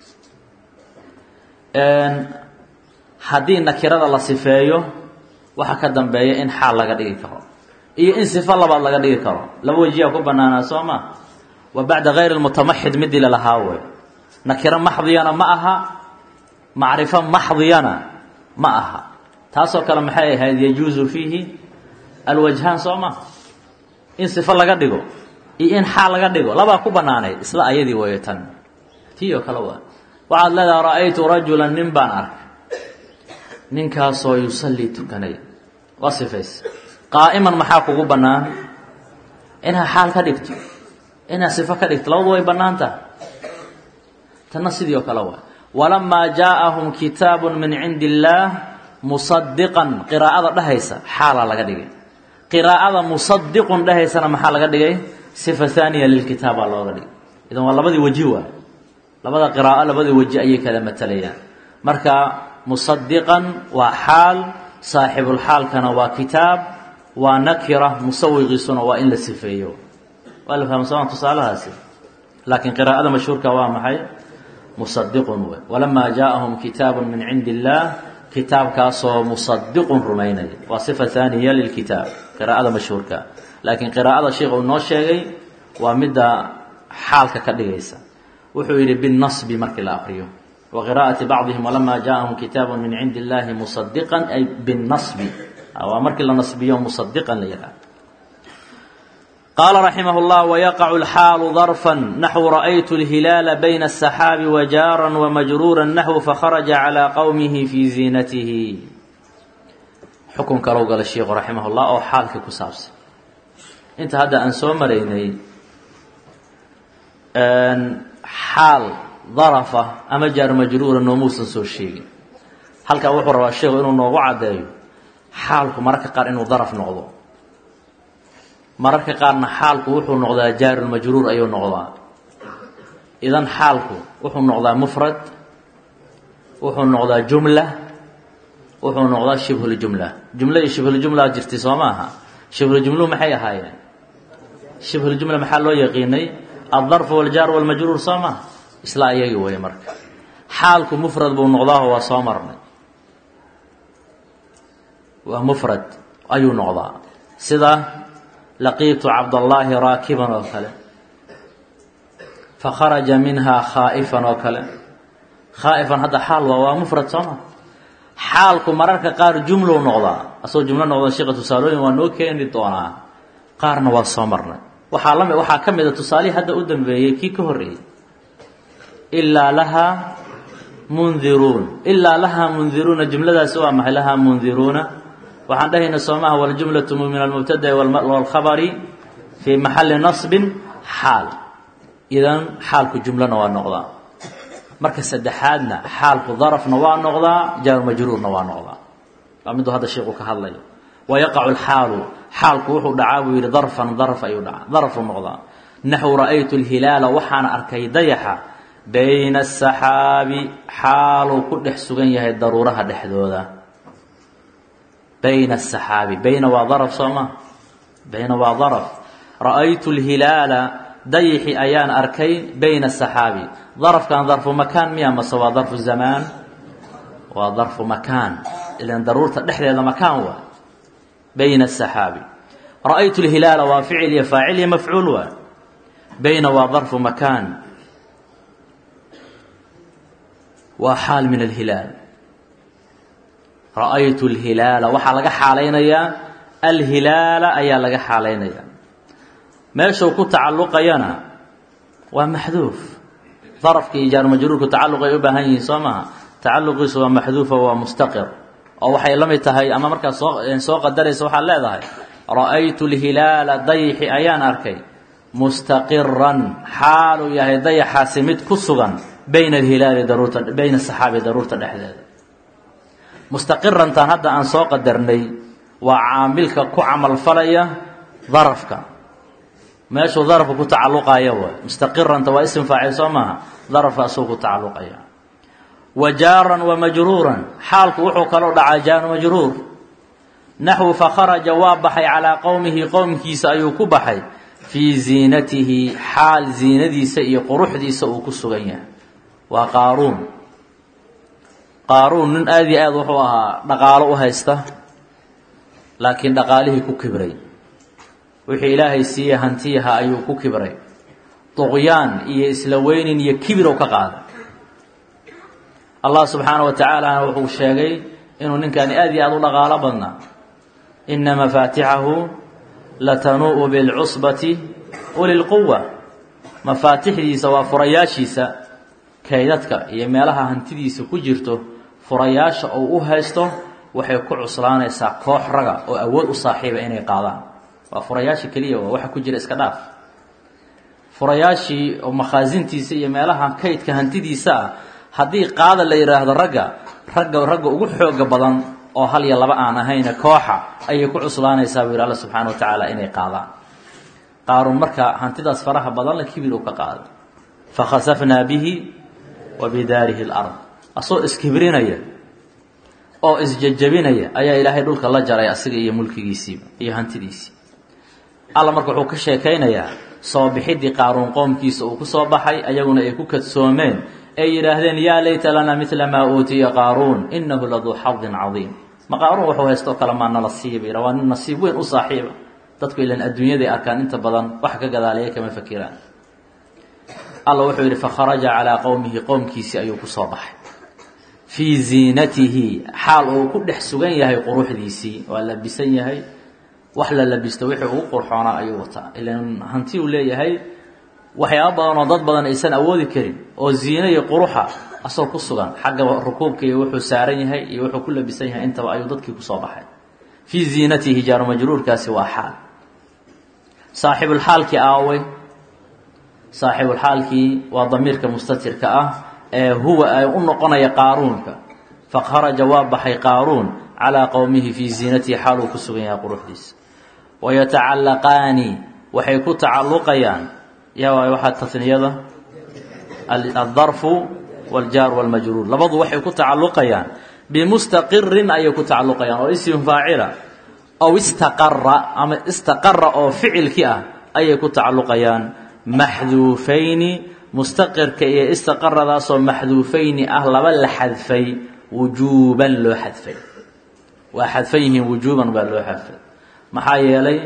haddii nakirada la sifeeyo waxa ka dambeeya in xaal laga dhigi karo iyo in sifo labaad laga dhigi karo laba wejiyaa ku bannaanaa soo ma wa bacda gayr lmutamaxid midii lalahaa wey nakiro maxdiyana ma aha macrifo maxdiyana ma aha taasoo kale maxay ahayd yajuusu fiihi alwajhaan soo ma in sifo laga dhigo iyo in xaal laga dhigo labaa ku bannaanayd isla ayadii weeyo tan tii oo kale waa waxaad leedaha ra'aytu rajulan nin baan arkay ninkaasoo yusallii tukanay waa sifays qaa'iman maxaa kugu bannaan inaad xaal ka dhigto inaad sifo ka dhigto labadu way bannaan tahay tanna sidii oo kale waa walamaa jaa'ahum kitaabu min cindi illaah musadiqan qiraa'ada dhehaysa xaalaa laga dhigay qiraa'ada musadiqun dhehaysana maxaa laga dhigay sifa haaniya lilkitaabaa looga dhigay idan waa labadii weji waa labada qiraa'o labadii weji ayay kala matalayaan marka musadiqan waa xaal saaxibulxaalkana waa kitaab waa nakira musawiqiisuna waa in la sifeeyo waa la fahma sooma tusaalahaasi laakiin qiraa'ada mashhuurka waa maxay musadiqun wey walamaa jaa'ahum kitaabu min cindi illaah kitaabkaasoo musadiqun rumaynaya waa sifa haaniya lilkitaab qiraa'ada mashhuurka laakiin qiraa'ada sheikha uu noo sheegay waa midda xaalka ka dhigaysa wuxuu yidhi binnasbi markii la aqriyo wa qiraa'ati bacdihim walamaa jaa'ahum kitaabu min cindi illaahi musadiqan ay binnasbi waa markii la nasbiyo musadiqan la yidhaha qaala raximah اllah wayaqacu اlxaalu darfa naxwu ra'aytu اlhilaala bayna الsaxaabi wajaara wamajruura naxwu fakharaja calىa qowmihi fii ziinatihi xukun kalow gala sheikhu raximah اllah oo xaalkii ku saabsan inta hadda aan soo maraynay xaal darafa ama jaar majruura noomuusan soo sheegin halkaa wuxuu rabaa sheikhu inuu noogu caddeeyo xaalku mararka qaar inuu daraf noqdo mararka qaarna xaalku wuxuu noqdaa jaarulmajruur ayuu noqdaa idan xaalku wuxuu noqdaa mufrad wuxuu noqdaa jumla wuxuu noqdaa shibhuljumla jumla iyo shibhuljumla jirtay soo maaha shibhuljumluhu maxay ahaayeen shibhuljumla maxaa loo yaqiinay aldarfu waljaar walmajruur soo maha isla ayagi weeye marka xaalku mufrad buu noqdaaho waa soo marnay waa mufrad ayuu noqdaa sida laqiitu cabdallaahi raakiban oo kale fakharaja minhaa khaa'ifan oo kale khaa'ifan hadda xaal waa waa mufrad sooma xaalku mararka qaar jumlow noqdaa asagoo jumlo noqda sheika tusaalooyin waa noo keeni doonaa qaarna waa soo marnay waxaa lami waxaa ka mid a tusaalihii hadda u dambeeyey kii ka horreeyey ilaa lahaa mundiruun ilaa lahaa mundiruuna jumladaasi waa maxay lahaa mundiruuna waxaan dhahayna soomaha waljumlatu min almubtada'i walkhabari fii maxalli nasbin xaal idan xaalku jumlona waa noqdaa marka saddexaadna xaalku darafna waa noqdaa jaarumajruurna waa noqdaa waa miduu hadda sheikhu ka hadlayo wayaqacu lxaalu xaalku wuxuu dhacaa buu yidhi darfan darf ayuu dhacaa darfuu noqdaa naxwu ra'aytu lhilaala waxaan arkay dayaxa bayna asaxaabi xaaluu ku dhex sugan yahay daruuraha dhexdooda bayna asaxaabi bayna waa daraf soo ma bayna waa daraf ra'aytu lhilaala dayixi ayaan arkay bayna asaxaabi darafkan darfu makaan miya mase waa darfu zamaan waa darfu makaan ilan daruurta dhexdeeda makaan waa bayna asaxaabi ra'aytu lhilaala waa ficil iyo faacil iyo mafcuul waa bayna waa darfu makaan waa xaal min alhilaal ra'aytu alhilaala waxaa laga xaalaynayaa alhilaala ayaa laga xaalaynayaa meeshuu ku tacalluqayana waa maxduuf darafka iyo jaarumajruurku tacalluq ay u baahan yihiin soo maha tacalluqiisu waa maxduufa waa mustaqir oo waxay la mid tahay ama markaad soo soo qadaraysa waxaad leedahay ra'aytu alhilaala dayixi ayaan arkay mustaqiran xaaluu yahay dayaxaasi mid ku sugan bayna alhilaali daruurta bayna asaxaabi daruurta dhexdeeda mustaqirantan hadda aan soo qadarnay waa caamilka ku camalfalaya darafka meeshuu darafka ku tacalluqaya waay mustaqiranta waa isim faacil soo maaha darafka asuu ku tacalluqaya wa jaaran wa majruuran xaalku wuxuu kaloo dhacaa jaaru majruur naxwu fakharaja waa baxay calaa qowmihi qowmkiisa ayuu ku baxay fii ziinatihi xaal ziinadiisa iyo quruxdiisa uu ku sugan yahay waa qaaruun qaaruun nin aada iyo aad wuxuu ahaa dhaqaalo u haysta laakiin dhaqaalihii ku kibray wixii ilaahay siiye hantiyaha ayuu ku kibray duqyaan iyo isla weynin iyo kibirow ka qaaday allah subxaana wa tacaalana wuxuu sheegay inuu ninkani aad iyo aada u dhaqaalo badnaa ina mafaatixahu latanuu'u bilcusbati uli lquwa mafaatixdiisa waa furayaashiisa kaydadka iyo meelaha hantidiisa ku jirto furayaasha uu u haysto waxay ku cuslaanaysaa koox raga oo awood u saaxiiba inay qaadaan waa furayaasha keliya waa waxa ku jira iska dhaaf furayaashii oo makhaasintiisa iyo meelaha kaydka hantidiisa ah haddii qaada la yidhaahdo ragga ragga ragga ugu xooga badan oo hal iyo laba aan ahayne kooxa ayay ku cuslaanaysaa buu yidhi alla subxaana wa tacaala inay qaadaan qaaruun marka hantidaas faraha badan la kibir u ka qaaday fakhasafnaa bihi wa bidaarihi lard asoo iskibrinaya oo isjejabinaya ayaa ilaahay dhulka la jaray asiga iyo mulkigiisiiba iyo hantidiisii alla marka wuxuu ka sheekaynayaa soo bixidii qaaruun qoomkiisa uu ku soo baxay ayaguna ay ku kadsoomeen ay yidhaahdeen yaa layta lanaa midla maa uutiya qaaruun inahu laduu xadin cadiim ma qaaruun wuxuu haystoo kale maa nala siiba yidha waa nin nasiib weyn u saaxiiba dadku ilan adduunyaday arkaan inta badan wax ka gadaaleya kama fakiraan alla wuxuu yidhi fakharaja calaa qowmihi qowmkiisii ayuu ku soo baxay fii ziinatihi xaal uu ku dhex sugan yahay quruxdiisii waa labisan yahay wax la labisto wixii ugu qurxoonaa ayuu wataa ilan hanti uu leeyahay waxyaaba badan oo dad badan aysan awoodi karin oo ziine iyo quruxa asoo ku sugan xagga rukuubka iyo wuxuu saaran yahay iyo wuxuu ku labisan yahay intaba ayuu dadkii kusoo baxay fii ziinatihi jaaru majruurkaasi waa xaal saaxibulxaalkii aawey saaxibulxaalkii waa damiirka mustatirka ah ee huwa ay u noqonaya qaaruunka fakharaja waa baxay qaaruun calaa qowmihi fii ziinatihi xaal uu ku sugan yahay quruxdiisa wayatacallaqaani waxay ku tacalluqayaan yaa waay waxaa tasniyada aldarfu waljaar walmajruur labadu waxay ku tacalluqayaan bimustaqirin ayay ku tacalluqayaan oo ism faacila ow istaqara ama istaqara oo ficilkii ah ayay ku tacalluqayaan maxduufayni mustaqirka iyo istaqaradaasoo maxduufayni ah laba la xadfay wujuuban loo xadfay waa xadfan yihiin wujuuban baa loo xadfay maxaa yeelay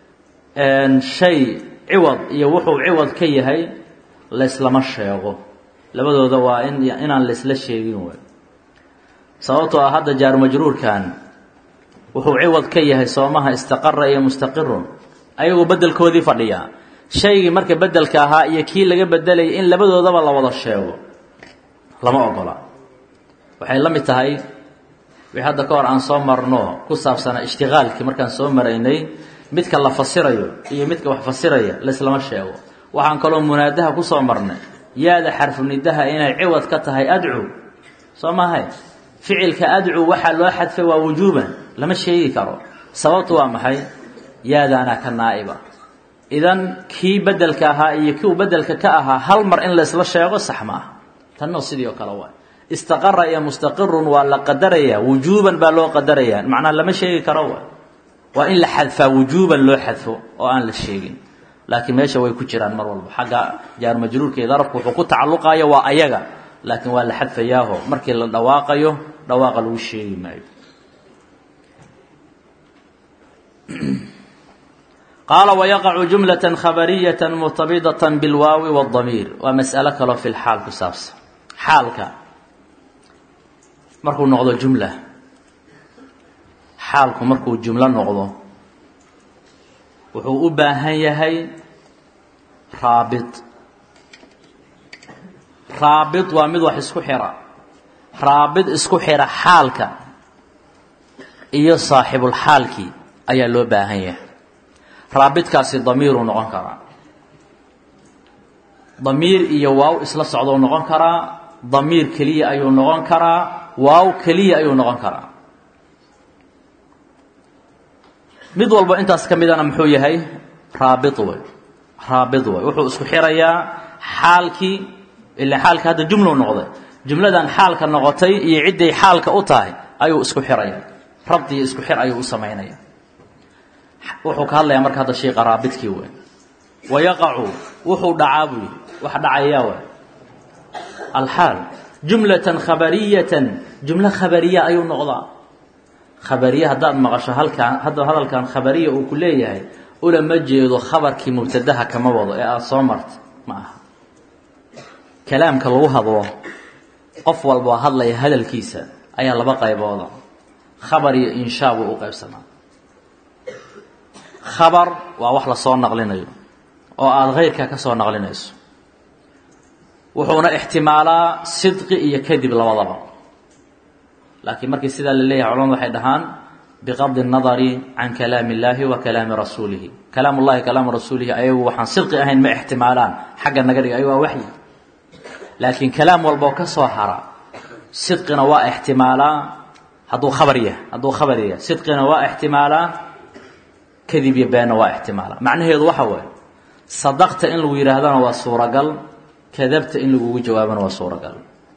shay ciwad iyo wuxuu ciwad ka yahay layslama sheego labadooda waa in inaan laysla sheegin waay sababtoo ah hadda jaar majruurkan wuxuu ciwad ka yahay soomaha istaqara iyo mustaqirun ayagoo bedelkoodii fadhiyaa shaygii marka bedelka ahaa iyo kii laga bedelayay in labadoodaba la wada sheego lama ogola waxay la mid tahay wixii hadda ka hor aan soo marno ku saabsanaa ishtiqaalkii markaan soo maraynay midka la fasirayo iyo midka wax fasiraya laislama sheego waxaan kaloo munaadaha ku soo marnay yaada xarfunidaha inay ciwad ka tahay adcu soo maahay ficilka adcu waxaa loo xadfay waa wujuuban lama sheegi karo sababtu waa maxay yaadaanaa ka naa'iba idan kii bedelka ahaa iyo kiu bedelka ka ahaa hal mar in laysla sheego sax ma ah tanno sidii oo kale waay istaqara iyo mustaqirun waa la qadarayaa wujuuban baa loo qadarayaa macnaa lama sheegi karo waay waa in la xadfaa wujuuban loo xadfo oo aan la sheegin laakiin meesha way ku jiraan mar walba xagga jaar majruurka iyo darabku wuxuu ku tacalluqayo waa ayaga laakiin waa la xadfayaaho markii la dhawaaqayo dhawaaqa lagu sheegi maayo qaala wayaqacu jumlatan khabariyatan murtabidatan bilwaawi waاdamiir waa mas'alo kaloo fi lxaal ku saabsan xaalka markuu noqdo jumla xaalku markuu jumlo noqdo wuxuu u baahan yahay raabit raabit waa mid wax isku xira raabit isku xira xaalka iyo saaxibulxaalkii ayaa loo baahan yahay raabitkaasi damiiruu noqon karaa damiir iyo waaw isla socdou noqon karaa damiir keliya ayuu noqon karaa waaw keliya ayuu noqon karaa mid walba intaas ka midana muxuu yahay raabit wey raabit wey wuxuu isku xirayaa xaalkii ila xaalka hadda jumlou noqday jumladan xaalka noqotay iyo cidday xaalka u tahay ayuu isku xiraya rabdi iyo isku xir ayuu u samaynaya wuxuu ka hadlayaa marka hadda sheika raabidkii wey wayaqacu wuxuu dhacaa buu yihi wax dhacayaa wey alxaal jumlatan khabariyatan jumlo khabariya ayuu noqdaa khabariye haddaad maqasho halkaan hadda hadalkan khabariya uu ku leeyahay ulama jeedo khabarkii mubtadaha kama wado ee aada soo martay ma aha kalaamka lagu hadlo qof walboo hadlaya hadalkiisa ayaa laba qaybooda khabar iyo inshaa buu u qaybsamaa khabar waa wax lasoo naqlinayo oo aada keyrka ka soo naqlinayso wuxuuna ixtimaalaa sidqi iyo kadib labadaba laakiin markii sidaa la leeyahay culamadu waxay dhahaan biqabdi الnadari can kalaami اllahi wa kalaami rasuulihi kalaam ullahi kalaamu rasuulihi ayagu waxaan sidqi ahayn ma ixtimaalaan xagga naga dhiga ayagu waa waxyi laakiin kalaam walboo ka soo hara sidqina waa ixtimaalaa hadduu khabar yahay hadduu khabar yahay sidqina waa ixtimaalaa kadib iyo beenna waa ixtimaalaa macnaheedu waxa waaye sadaqta in lagu yidhaahdana waa suuragal kadabta in lagugu jawaabana waa suuragal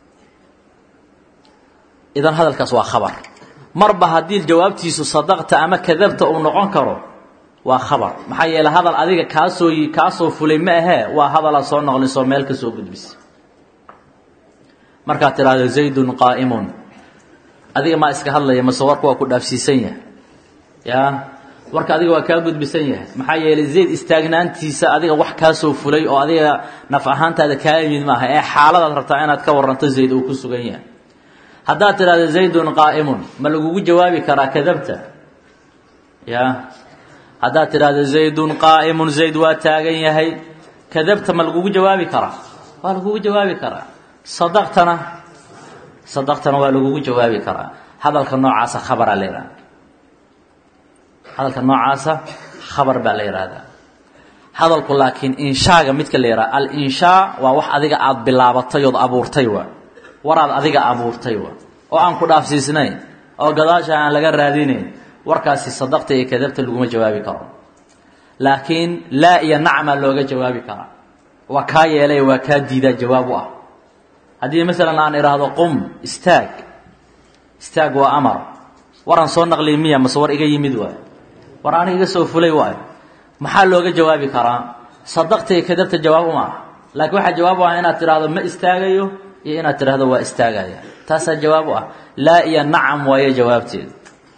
idan hadalkaas waa khabar marba haddii jawaabtiisu sadaqta ama kadabta uu noqon karo waa khabar maxaa yeeley hadal adiga kaasoo kaasoo fulay ma ahee waa hadalaa soo noqlisoo meel ka soo gudbisa markaad tidhaahdo zaydun qaa'imun adiga maa iska hadlaya mase warka waa ku dhaafsiisan yahay ya warka adiga waa kaa gudbisan yahay maxaa yeelay zayd istaagnaantiisa adiga wax kaasoo fulay oo adiga naf ahaantaada kaa yimid maaha ee xaaladaad rabtaa inaad ka waranto zayd uu ku sugan yahay haddaad tidhahdo zaydun qaa'imun ma lagugu jawaabi karaa kadabta ya haddaad tidhaahdo zaydun qaa'imun zayd waa taagan yahay kadabta ma lagugu jawaabi karaa waa lagugu jawaabi karaa sadaqtana sadaqtana waa lagugu jawaabi karaa hadalka noocaasa khabaraa la yidhahda hadalka noocaasa khabar baa la yidhaahdaa hadalku laakiin inshaaga midka la yidhaha al-inshaa waa wax adiga aada bilaabatay ood abuurtay waa waraad adiga abuurtay waa oo aan ku dhaafsiisnayn oo gadaasha aan laga raadinayn warkaasi sadaqta iyo kadabta laguma jawaabi karo laakiin laa iyo nacmaa looga jawaabi karaa waa kaa yeelay waa kaa diidaa jawaab u ah haddii masalan aan idhaahdo qum istaag istaag waa amar waraan soo naqliy miya mase war iga yimid waayo war aniga iga soo fulay waayo maxaa looga jawaabi karaa sadaqta iyo kadabta jawaab uma ah laakiin waxaa jawaab u ah inaad tidhaahdo ma istaagayo iyo inaad tidhaahdo waa istaagaya taasaa jawaab u ah laa iyo nacam waayo jawaabteedu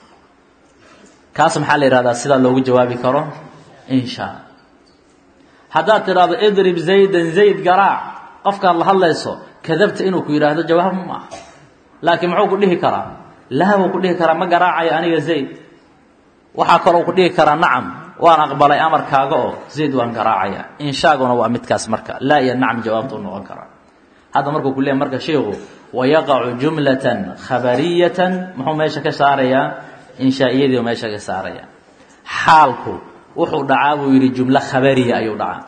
kaas maxaa la yidhahdaa sidaa loogu jawaabi karo inshaa haddaad tidhaahdo idrib zaydan zayd garaac qofkaad la hadlayso kadabta inuu ku yidhaahdo jawaab ma ah laakiin muxuu ku dhihi karaa laa wuu ku dhihi karaa ma garaacayo aniga zayd waxaa kaloo ku dhihi karaa nacam waan aqbalay amarkaaga oo zayd waan garaacaya inshaaguna waa midkaas marka laa iyo nacam jawaabta u noqon karaa hadda markuu ku leeyahy marka sheikhu wayaqacu jumlatan khabariyatan muxuu meesha ka saarayaa inshaa-iyadii u meesha ka saaraya xaalku wuxuu dhacaa buu yidhi jumlo khabariya ayuu dhacaa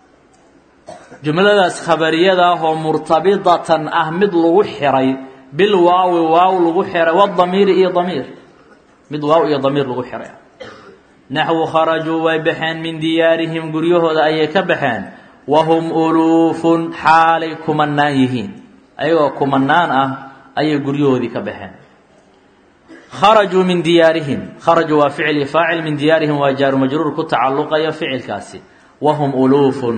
jumladaas khabariyada ah oo murtabidatan ah mid lagu xiray bil waawi waaw lagu xiray wadamiiri iyo damiir mid waaw iyo damiir lagu xiray naxwu kharajuu way baxeen min diyaarihim guryahooda ayay ka baxeen wahum uluufun xaalay kumanaan yihiin ayagoo kumanaan ah ayay guryahoodii ka baxeen kharajuu min diyaarihim kharajuu waa ficli faacil min diyaarihim waa jaaru majruur ku tacalluqaya ficilkaasi wahum uluufun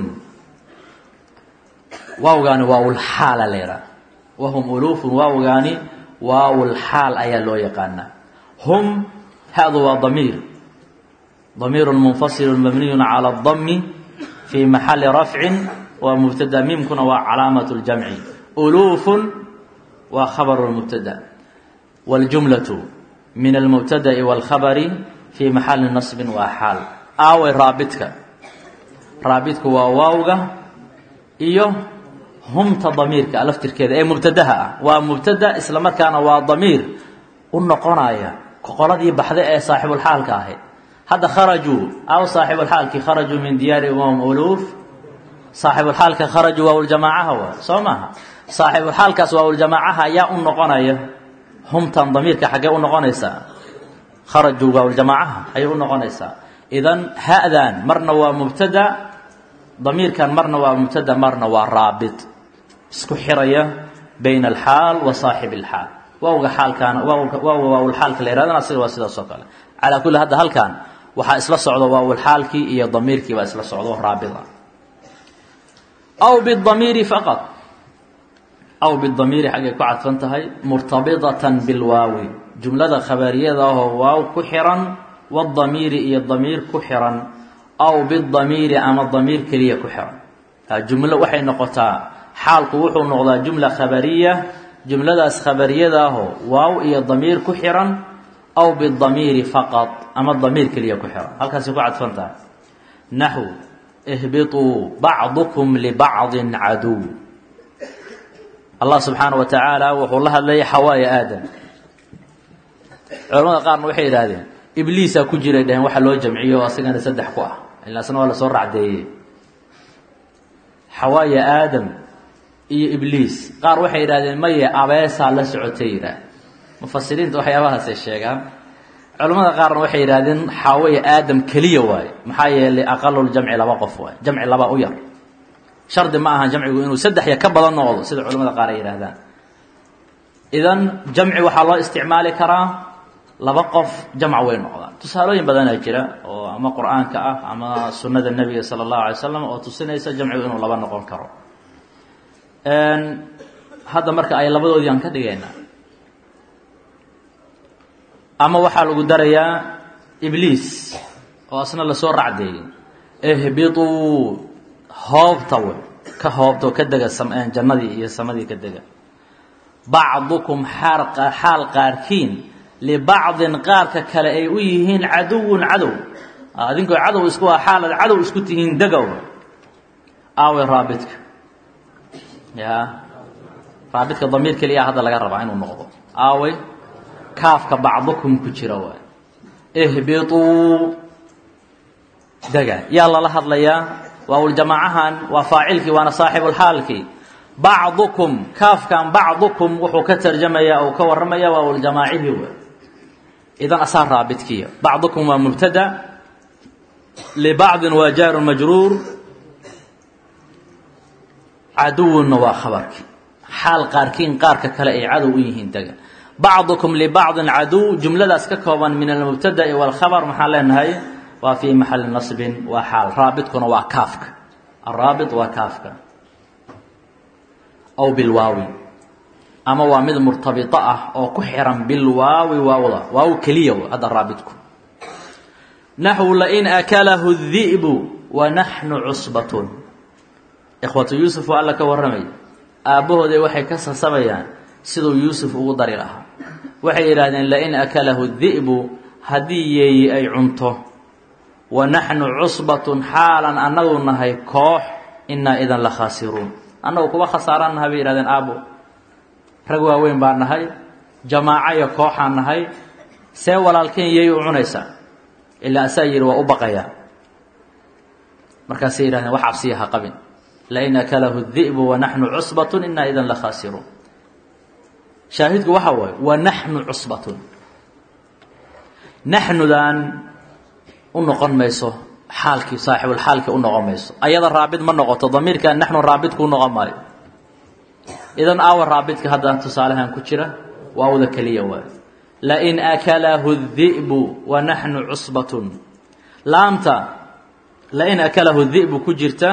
waawgaani waawlxaala la yidhaha wahum uluufun waawgaani waawlxaal ayaa loo yaqaanaa hum hadu waa damiir damiiru munfasilu mabniyu cala اdami fii maxali rafcin waa mubtada miimkuna waa calaamat اljamci uluufun waa khabaru mubtada wاljumlaةu min almubtada'i wاlkhabari fii maxali nasbin waa xaal aaway raabidka raabidku waa waawga iyo humta damiirka laftirkeeda ee mubtadaha ah waa mubtada isla markaana waa damiir u noqonaya qoladii baxda ee saaxibulxaalka ahayd hadda kharajuu aw saaxibulxaalkii kharajuu min diyaari wahum uluuf saaxibulxaalka kharajuu waawljamaacaha waa soo maaha saaxibulxaalkaas waawljamaacaha ayaa u noqonaya humtan damiirka xaggee u noqonaysaa kharajuu waawljamaacaha ayay u noqonaysaa idan ha'dan marna waa mubtada damiirkan marna waa mubtada marna waa raabit isku xiraya bayna alxaal wa saaxib alxaal waawga xaalkaana waawga waawlxaalka la yhahdana asiga waa sidaas oo kale calaa kulli hadda halkan waxaa isla socdo waawlxaalkii iyo damiirkii baa isla socdo raabit ah aw bidamiiri faqad aw bidamiiri xaggay ku cadfan tahay murtabidatan bilwaawi jumlada khabariyada ahoo waaw ku xiran wadamiiri iyo damiir ku xiran aw bidamiiri ama damiir keliya ku xiran jumlo waxay noqotaa xaalku wuxuu noqdaa jumla khabariya jumladaas khabariyada ahoo waaw iyo damiir ku xiran aw bidamiiri faqad ama damiir keliya ku xiran halkaasay ku cadfan tahay naxw ihbiطuu bacdukum libacdin caduw allah subxaana wa tacaala wuxuu la hadlayay xawaaya aadam culamada qaarna waxay yidhaahdeen ibliisaa ku jiray dheheen waxa loo jamciyo o asagana saddex ku ah ilaasna waa lasoo racdeeyey xawaaya aadam iyo ibliis qaar waxay yidhahdeen maye abeesaa la socotay yidhaah mufasiriinta waxyaabahaasay sheegaan culamada qaarna waxay yidhahdeen xaawaya aadam keliya waaye maxaa yeelay aqaluljamci laba qof waay jamci laba u yar shardi ma aha jamcigu inuu saddex ya ka badan noqdo sida culamada qaar ay yidhahdaan idan jamci waxaa loo isticmaali karaa laba qof jamc way noqdaan tusaalooyin badanaa jira oo ama qur-aanka ah ama sunnada nebiga sala allahu alay slam oo tusinaysa jamcigu inuu laba noqon karo hadda marka ay labadoodii aan ka dhigaynaa ama waxaa lagu darayaa ibliis oo asna lasoo racdeeyey ihbituu hoobta wey ka hoobta oo ka dega jannadii iyo samadii ka dega bacdukum xaal xaal qaarkiin libacdin qaarka kale ay u yihiin caduwun cadow adinkoo cadow isku ah xaalad cadow isku tihiin degow aawe raabidka ya raabidka damiir keliya hadda laga rabaa inuu noqdo aawe kaafka bacdukum ku jira waay ihbituu dega yaa lala hadlayaa waawljamaacahan waa faacilkii waana saaxibulxaalkii bacdukum kaafkan bacdukum wuxuu ka tarjamayaa ou ka warramaya waawljamaacihii waay idan asaa raabidkiya bacdukum waa mubtada libacdin waa jaaru majruur caduwunna waa khabarkii xaal qaarkiin qaarka kale ay cadow u yihiin dega bacdukum libacdin caduw jumladaas ka kooban min almubtada'i waalkhabar maxaan leenahay waa fii maxali nasbin waa xaal raabidkuna waa kaafka araabit waa kaafka aw bilwaawi ama waa mid murtabito ah oo ku xiran bilwaawi waawda waaw keliya hadda raabidku naxwu lain akalahu di'bu wa naxnu cusbatun ikhwatu yuusuf oo alla ka warramay aabbahooday waxay ka sasabayaan siduu yuusuf ugu dari lahaa waxay yidhaahdeen lain akalahu di'bu haddii yeeyi ay cunto wa naxnu cusbatun xaalan annagu nahay koox innaa idan la khaasiruun annagu kuwa khasaaraan nahay bay yihahdeen aabbo rag waaweyn baa nahay jamaaco iyo kooxaan nahay see walaalkeen yay u cunaysaa ilaa asaa yidhi waa u baqayaa markaasay yihahdeen wax cabsiya ha qabin lain akalahu di'bu wa naxnu cusbatun innaa idan la khaasiruun shaahidku waxa waaye wa naxnu cusbatun naxnudan u noqon mayso xaalkii saaxibulxaalkii u noqon mayso ayada raabid ma noqoto damiirkan naxnu raabidku u noqon maayo idan aawa raabidka hadda tusaalahan ku jira waawda keliya waay lain akalahu di'bu wa naxnu cusbatun laamta lain akalahu di'bu ku jirta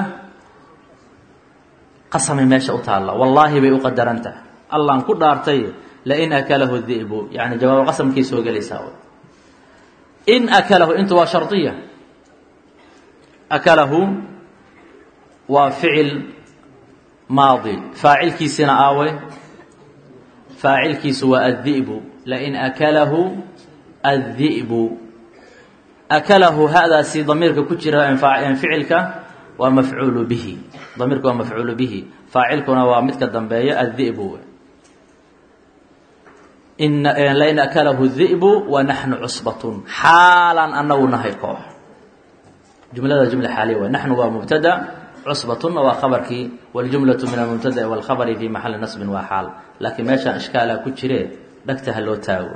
qasamay meesha u taalla wallaahi bay u qadarantaha allaan ku dhaartay lain akalahu di'bu yani jawaab qasamkii soo gelaysaa in akalahu intu waa shardiya akalahu waa ficil maadi faacilkiisina aawe faacilkiisu waa addi'bu lain akalahu addi'bu akalahu hadaasi damiirka ku jira ficilka waa mafcuulu bihi damiirka waa mafcuulu bihi faacilkuna waa midka dambeeya addi'bu lain akalahu di'bu wa naxnu cusbatun xaalan anagu nahay koox jumlada jumla xaaliya waay naxnu waa mubtada cusbatunna waa khabarkii waljumlatu min almubtada'i waalkhabari fii maxali nasbin waa xaal laakiin meeshaan ishkaalaa ku jiree dhagta ha loo taago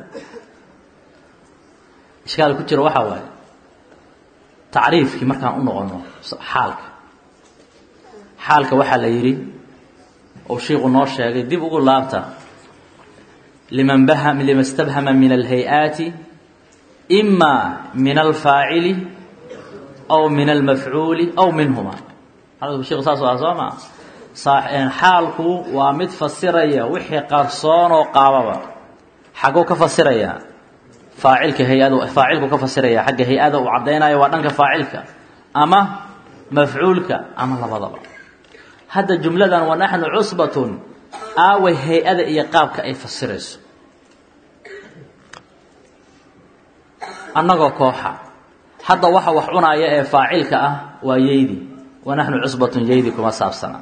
ishkaal ku jira waxaa waaye tacriifkii markaan u noqono xaalka xaalka waxaa la yidhi ou shiiku noo sheegay dib ugu laabta liman lima stabhama min alhay-aati ima min alfaacili aw min almafcuuli aw minhuma hadalku sheku saas ah soo maa xaalku waa mid fasiraya wixii qarsoonoo qaababa xagguu ka fasirayaa faacilka hay-ad faacilku ka fasiraya xagga hay-ada uu caddaynayo waa dhanka faacilka ama mafcuulka ama labadaba hadda jumladan wa naxnu cusbatun aaway hay-ada iyo qaabka ay fasirayso annagoo kooxa hadda waxa wax cunaaya ee faacilka ah waa yeydi wa naxnu cusbatun yeydi kuma saabsana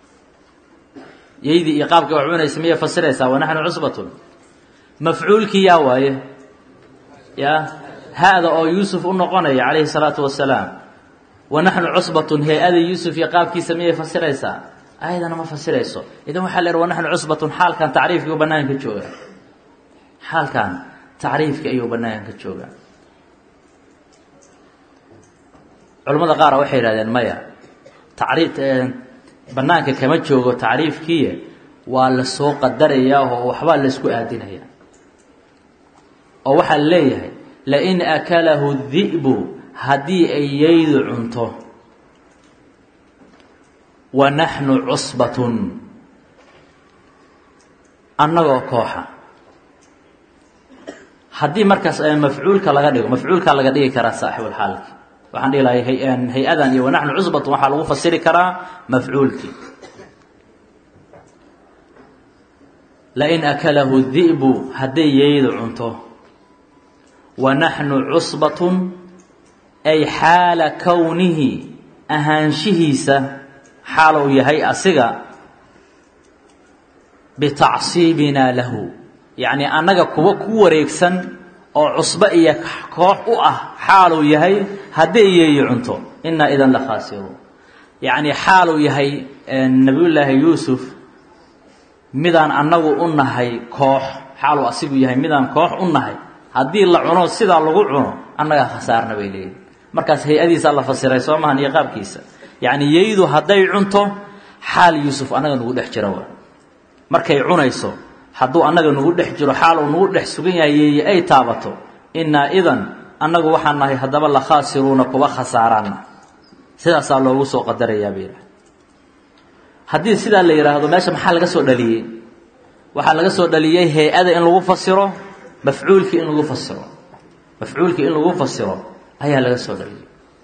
yeydi iyo qaabkii wax cunaysa miyay fasiraysaa wa naxnu cusbatun mafcuulkii yaa waaye ya ha-da oo yuusuf u noqonaya calayhi salaatu wasalaam wa naxnu cusbatun hay-ada yuusuf iyo qaabkiisa miyay fasiraysaa ayadana ma fasirayso idan waxaa la yidhi wa naxnu cusbatun xaalkan tacriifkii u banaanka jooga xaalkan tacriifkii ayuu banaanka jooga culamada qaara waxay yidhahdeen maya tacriif banaanka kama joogo tacriifkiiye waa la soo qadarayaa oo waxbaa laysku aadinaya oo waxaa leeyahay lain akalahu di'bu haddii ay yeydu cunto wa naxnu cusbatun annagoo kooxa haddii markaas mafcuulka laga dhigo mafcuulkaa laga dhigi karaa saaxibulxaalki waxaan dhihi lahay hay-adan iyo wanaxnu cusbatun waxaa lagu fasiri karaa mafcuulkii lain akalahu di'bu hadday yeydu cunto wa naxnu cusbatun ay xaala kownihi ahaanshihiisa xaal uu yahay asiga bitacsiibinaa lahu yacni annaga kuwa ku wareegsan oo cusbo iyo koox u ah xaaluu yahay hadday yeeyi cunto inaa idan la khaasiruun yacni xaaluu yahay nebiyullaahi yuusuf midaan annagu u nahay koox xaaluu asigu yahay midaan koox u nahay haddii la cuno sidaa lagu cuno annagaa khasaarna bay leeyihin markaas hay-adiisaa la fasiray soo mahan iyo qaabkiisa yacni yeydu hadday cunto xaal yuusuf annaga nagu dhex jiro wa markay cunayso hadduu annaga nagu dhex jiro xaal uu nagu dhex sugan yahay yeeye ay taabato innaa idan annagu waxaan nahay haddaba la khaasiruuna kuwa khasaaraana sidaasaa loogu soo qadarayaa bay yidhaha haddii sidaa la yidhaahdo meesha maxaa laga soo dhaliyey waxaa laga soo dhaliyey hay-ada in lagu fasiro mafcuulkii in lagu fasiro mafcuulkii in lagu fasiro ayaa laga soo dhaliyey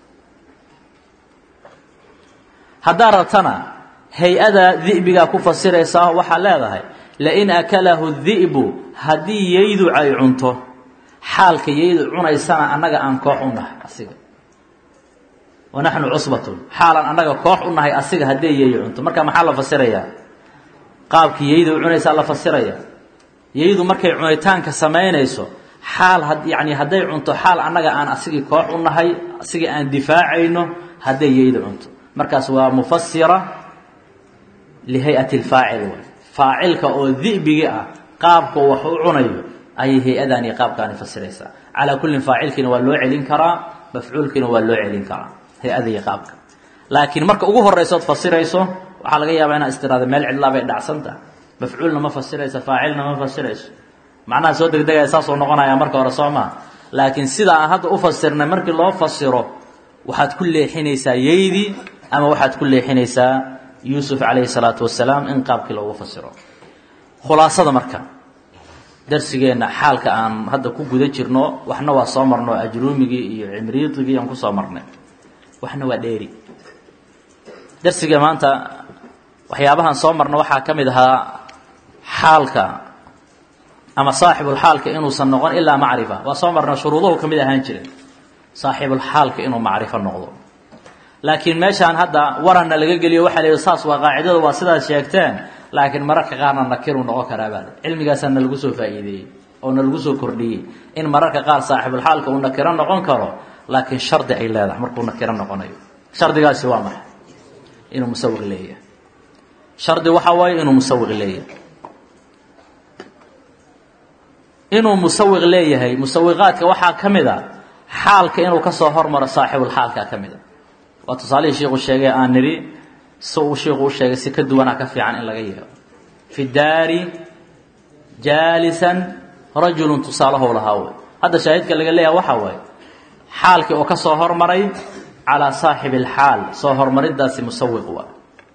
haddaa rabtana hay-ada di'bigaa ku fasiraysaa waxaa leedahay lain akalahu di'bu haddii yeydu ay cunto xaalka yeydu cunaysana annaga aan koox u nahay asiga wa naxnu cusbatun xaalan annaga koox u nahay asiga hadday yeeyi cunto marka maxaa la fasirayaa qaabkii yeydu cunaysaa la fasiraya yeydu markay cunitaanka samaynayso xaal yani hadday cunto xaal annaga aan asigii koox u nahay asigii aan difaacayno hadday yeydu cunto markaas waa mufasira lihayati lfaacil way faacilka oo di'bigi ah qaabka wax u cunayo ayay hay-adani qaabkaani fasiraysaa calaa kullin faacilkiina waa loo celin karaa mafcuulkiina waa loo celin karaa hay-adii qaabka laakiin marka ugu horaysood fasirayso waxaa laga yaabaa inaad istiraada meel cidlaa bay dhacsantaha mafcuulna ma fasirayso faacilna ma fasirayso macnaha soo degdegaya saasuu noqonaya marka hore soo maa laakiin sida aan hadda u fasirnay markii loo fasiro waxaad ku leexinaysaa yeydii ama waxaad ku leexinaysaa yuusuf calayhi salaatu wasalaam in qaabkii loogu fasiro khulaasada marka darsigeenna xaalka aan hadda ku guda jirno waxna waa soo marno ajruumigii iyo cimriidigii aan kusoo marnay waxna waa dheeri darsiga maanta waxyaabahaan soo marno waxaa ka mid ahaa xaalka ama saaxibulxaalka inuusan noqon ilaa macrifa waa soo marna shuruuduhu ka mid ahaan jiray saaxibulxaalka inuu macrifo noqdo laakiin meeshaan hadda waranna laga geliyo waxaa la yidhi saas waa qaacidada waa sidaad sheegteen laakiin mararka qaarna nakiruu noqon karaa baale cilmigaasaa na lagu soo faa'iideeyey oo na lagu soo kordhiyey in mararka qaar saaxibulxaalka uu nakiro noqon karo laakiin shardi ay leedahay markuu nakiro noqonayo shardigaasi waa maxay inuu musawiq leeyahay shardi waxaa waaye inuu musawiq leeyahay inuu musawiq leeyahay musawiqaadka waxaa ka mid a xaalka inuu ka soo hormaro saaxibulxaalka ka mid a waa tusaalihii shiiku sheegay aan nidhi si uu shiiku u sheegay si ka duwanaa ka fiican in laga yeelo fi daari jaalisan rajulun tusaalahow lahaa wey hadda shaahidka laga leeyaha waxaa waaye xaalkii oo ka soo hormaray calaa saaxibi alxaal soo hormariddaasi musawiq waa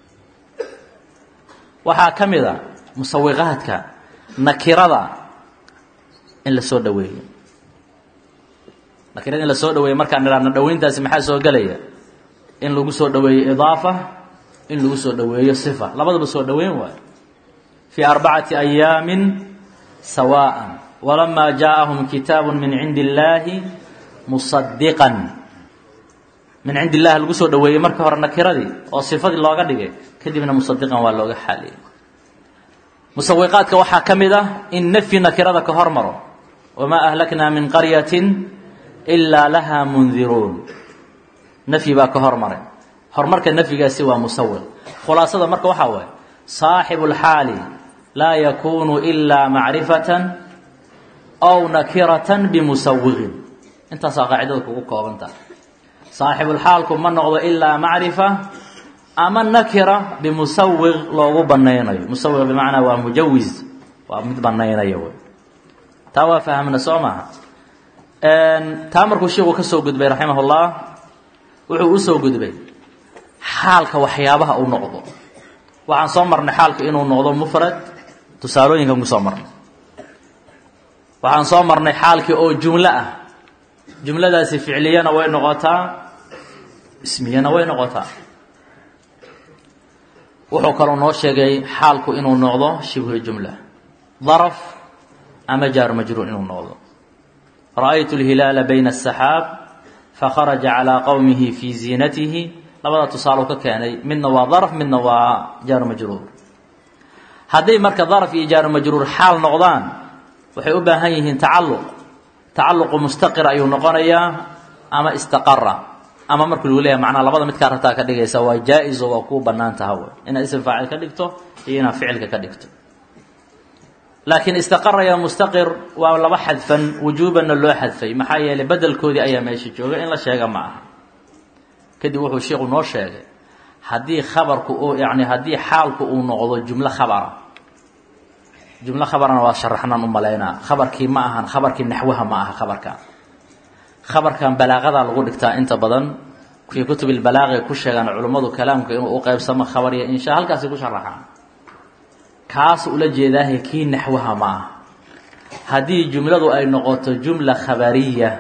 waxaa ka mid a musawiqaadka nakirada in la soo dhaweeyo nakirada in la soo dhaweeyo markaan nidhaahno dhaweyntaasi maxaa soo gelaya in lagu soo dhaweeyo idaafa in lagu soo dhaweeyo sifa labadaba soo dhaweyn waayo fii arbacati ayaamin sawaءa walama jaaءahum kitaabu min cindi اllaahi musadiqan min cindi illahi lagu soo dhoweeyey marka hore nakiradii oo sifadii looga dhigay kadibna musadiqan waa looga xaaliyey musawiqaadka waxaa ka mid ah in nafyi nakirada ka hormaro wamaa ahlaknaa min qaryatin ilaa lahaa mundiruun nafyi baa ka hormaray horumarka nafyigaasi waa musawiq khulaasada marka waxaa waaye saaxibu lxaali laa yakunu ilaa macrifatan aw nakiratan bimusawiqin intaasaa qaacidada kugu koobantaha saaxibulxaalku ma noqdo ilaa macrifa ama nakira bimusawiq loogu banaynayo musawiq bimacnaa waa mujawiz waa mid banaynaya wey taa waa fahamna soo maaha taa markuu sheikhu ka soo gudbay raximah ullah wuxuu u soo gudbay xaalka waxyaabaha uu noqdo waxaan soo marnay xaalka inuu noqdo mufrad tusaalooyinkan ku soo marnay waxaan soo marnay xaalkii oo jumlo ah jumladaasi ficliyana way noqotaa ismiyana way noqotaa wuxuu kaloo noo sheegay xaalku inuu noqdo shibhu jumla daraf ama jaar majruur inuu noqdo ra'aytu اlhilaala bayna الsaxaab fakharaja calىa qowmihi fii ziinatihi labada tusaalo ka keenay midna waa daraf midna waa jaar majruur hadday marka daraf iyo jaar majruur xaal noqdaan waxay u baahan yihiin tacalluq tacalluqu mustaqir ayuu noqonayaa ama istaqara ama marka lagu leeyahay macnaa labada midkaa rabtaa ka dhigaysa waa jaa-is oo waa kuu bannaan taha wey inaad ism faacil ka dhigto iyo inaad ficilka ka dhigto laakiin istaqara ya mustaqir waa laba xadfan wujuubanna loo xadfay maxaa yeelay bedelkoodii ayaa meesha jooga in la sheega ma aha kadib wuxuu sheikhu noo sheegay haddii khabarku uu yani haddii xaalku uu noqdo jumlo khabara jumlo khabarana waa sharaxnaan u malaynaa khabarkii ma ahan khabarkii naxwaha ma aha khabarkan khabarkan balaaqadaa lagu dhigtaa inta badan fii kutub ilbalaaqi ku sheegaan culummadu kalaamka inuu u qeybsamo khabar iyo insha halkaasi ku sharaxaan kaas ula jeedaahe kii naxwaha ma aha haddii jumladu ay noqoto jumla khabariya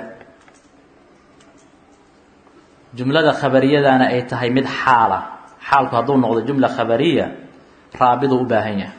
jumlada khabariyadana ay tahay mid xaala xaalku hadduu noqdo jumla khabariya raabiduu u baahan yahay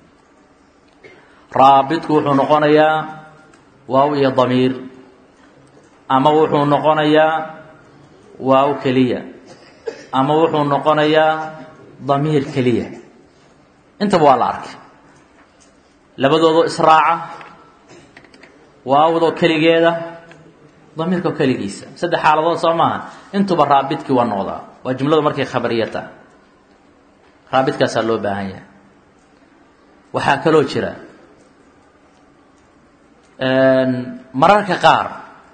raabidku wuxuu noqonayaa waaw iyo damiir ama wuxuu noqonayaa waaw keliya ama wuxuu noqonayaa damiir keliya intaba waa la arkay labadoodoo israaca waawdoo keligeeda damiirkao keligiisa saddex xaaladood soo maaha intuba raabidkii waa noqdaa waa jumladu markay khabariya tahay raabidkaasaa loo baahan yahay waxaa kaloo jira mararka qaar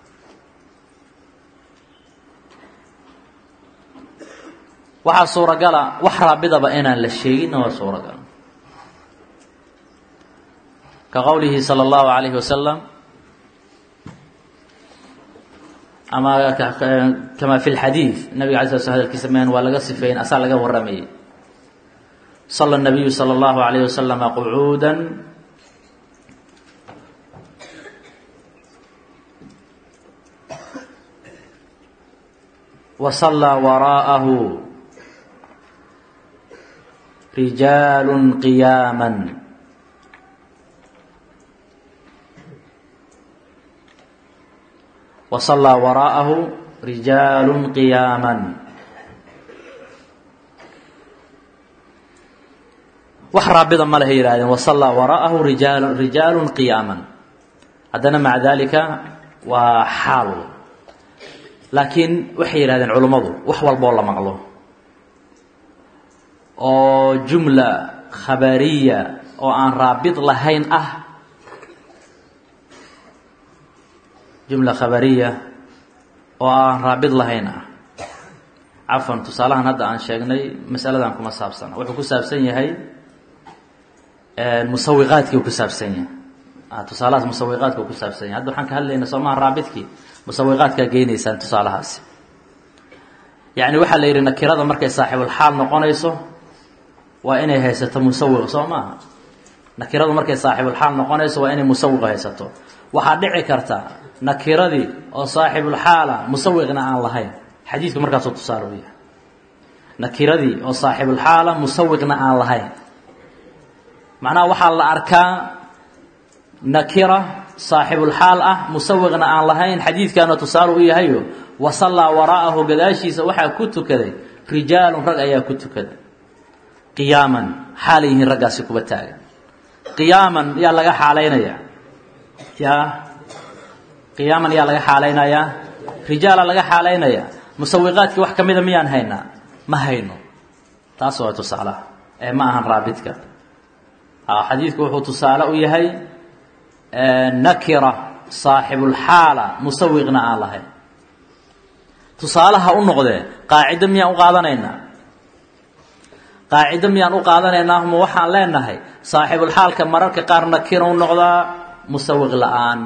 waxaa suuragala wax raabidaba inaan la sheeginna waa suuragal ka qowlihi salى اllahu alayhi wasalam ama kama fi lxadiid nabiga alay sla sl hadalkiisa men waa laga sifeyn asaa laga waramayay sala الnabiyu salى اllahu alayh wasalama qucuuda wa sallaa waraa'ahu rijaalu qiyaama wa sallaa waraa'ahu rijaalu qiyaama wax raabida ma lehay yihahdeen wasallaa waraa'ahu rijaal rijaalu qiyaaman haddana maca dalika waa xaal laakiin waxay yidhahdeen culummadu wax walboo la maqlo oo jumla khabariya oo aan raabid lahayn ah jumla khabariya oo aan raabid lahayn ah cafan tusaalahan hadda aan sheegnay masaladan kuma saabsana wuxuu ku saabsan yahay musawiqaadkii ku saabsan yahay tusaalahaas musawiqaadka ku saabsan yahay hadda waxaan ka hadlayna soomaha raabidkii musawiqaadkaa geynaysaan tusaalahaasi yacni waxaa la yidhi nakirada markay saaxibulxaal noqonayso waa inay haysato musawiq soo maaha nakiradu markay saaxibulxaal noqonayso waa inay musawiq haysato waxaa dhici karta nakiradii oo saaxibulxaala musawiqna aan lahayn xadiidku markaasoo tusaale u yahay nakiradii oo saaxibulxaala musawiqna aan lahayn macnaha waxaa la arkaa nakira saaxibulxaal ah musawiqna aan lahayn xadiidkaana tusaale u yahayo wasallaa waraa'ahu gadaashiisa waxaa ku tukaday rijaalun rag ayaa ku tukaday qiyaaman xaalay yihiin raggaasi kuba taagan qiyaaman yaa laga xaalaynaya yaa qiyaaman yaa laga xaalaynayaa rijaala laga xaalaynaya musawiqaadkii wax ka mida miyaan haynaa ma hayno taas waa tusaalaha ee ma ahan raabidka xadiidku wuxuu tusaale u yahay nakira saaxibulxaala musawiqna aan lahayn tusaalaha u noqdee qaacido miyaan u qaadanaynaa qaacido miyaan u qaadanaynaa ma waxaan leenahay saaxibulxaalka mararka qaar nakira u noqdaa musawiq la-aan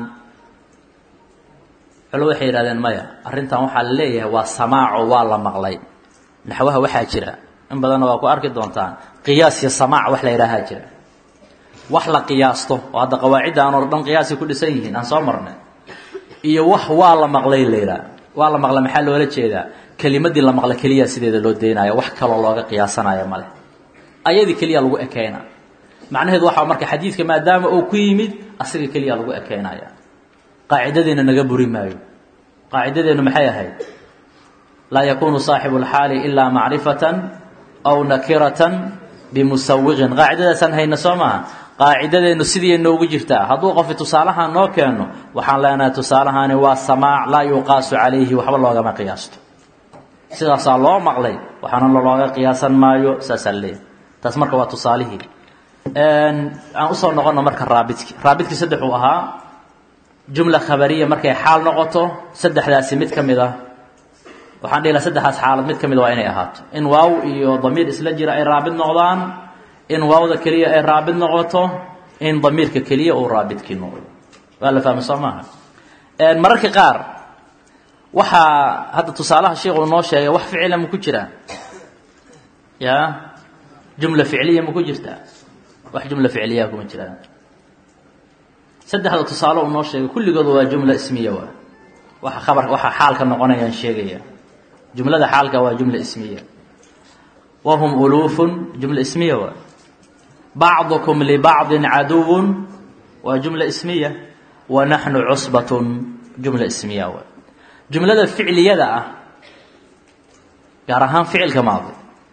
culo waxay yidhahdeen maya arrintan waxaa la leeyahay waa samaaco waa la maqlay naxwaha waxaa jira in badanna waa ku arki doontaan qiyaas iyo samaac wax la yidhaahaa jira wax la qiyaasto oo hadda qawaacidda aan oo dhan qiyaasay ku dhisan yihiin aan soo marnay iyo wax waa la maqlay la yidhaha waa la maqlay maxaa loola jeedaa kelimadii la maqla keliya sideeda loo deynayo wax kaloo looga qiyaasanayo male ayadii keliya lagu ekeyna macnaheedu waxaa marka xadiidka maadaama uu ku yimid asiga keliya lagu ekeynaya qaacidadeena naga buri maayo qaacidadeenu maxay ahayd laa yakunu saaxibu اlxaali ilaa macrifatan aw nakiratan bimusawiqin qaacidadaasaan hayna soo maaha qaacidadeenu sidii noogu jirtaa hadduu qofi tusaalahaan noo keeno waxaan leenahay tusaalahaani waa samaac laa yuqaasu calayhi waxba loogama qiyaasto sidaasaa loo maqlay waxaana lolooga qiyaasan maayo saasaa leeyahy taas marka waa tusaalihii aan usoo noqono marka raabidki raabidkii saddexuu ahaa jumla khabariya markay xaal noqoto saddexdaasi mid ka mid ah waxaan dhihi laha saddexdaas xaalad mid ka mid waa inay ahaato in waaw iyo damiir isla jira ay raabid noqdaan in waawda keliya ay raabid noqoto in damiirka keliya uu raabidkii noqdo waa la fahmay soo maaha mararka qaar waxaa hadda tusaalaha sheikhu noo sheegay wax ficila ma ku jiraa ya jumla ficliya ma ku jirtaa wax jumla ficliya kuma jiraan saddexda tusaale uu noo sheegay kulligooda waa jumla ismiya waa waxa khabar waxa xaalka noqonayaan sheegaya jumlada xaalka waa jumla ismiya wahum uluufun jumla ismiya waa bacdukum libacdin caduwun waa jumla ismiya wa naxnu cusbatun jumla ismiya waa jumlada ficliyada ah gaar ahaan ficilka maadi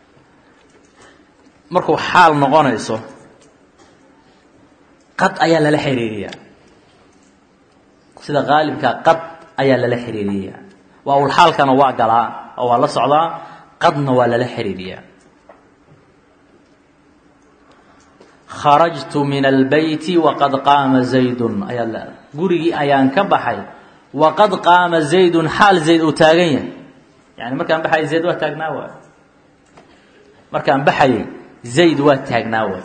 markuu xaal noqonayso qad ayaa lala xiriiriyaa sida qaalibka qad ayaa lala xiriiriyaa waawlxaalkana waa galaa oo waa la socdaa qadna waa lala xiriiriyaa kharajtu min albeyti waqad qaama zaydun ayaa leedahay gurigii ayaan ka baxay waqad qaama zaydun xaal zayd uu taagan yahay yani markaan baxayay zayd waa taagnaa waay markaan baxayay zayd waa taagnaa waay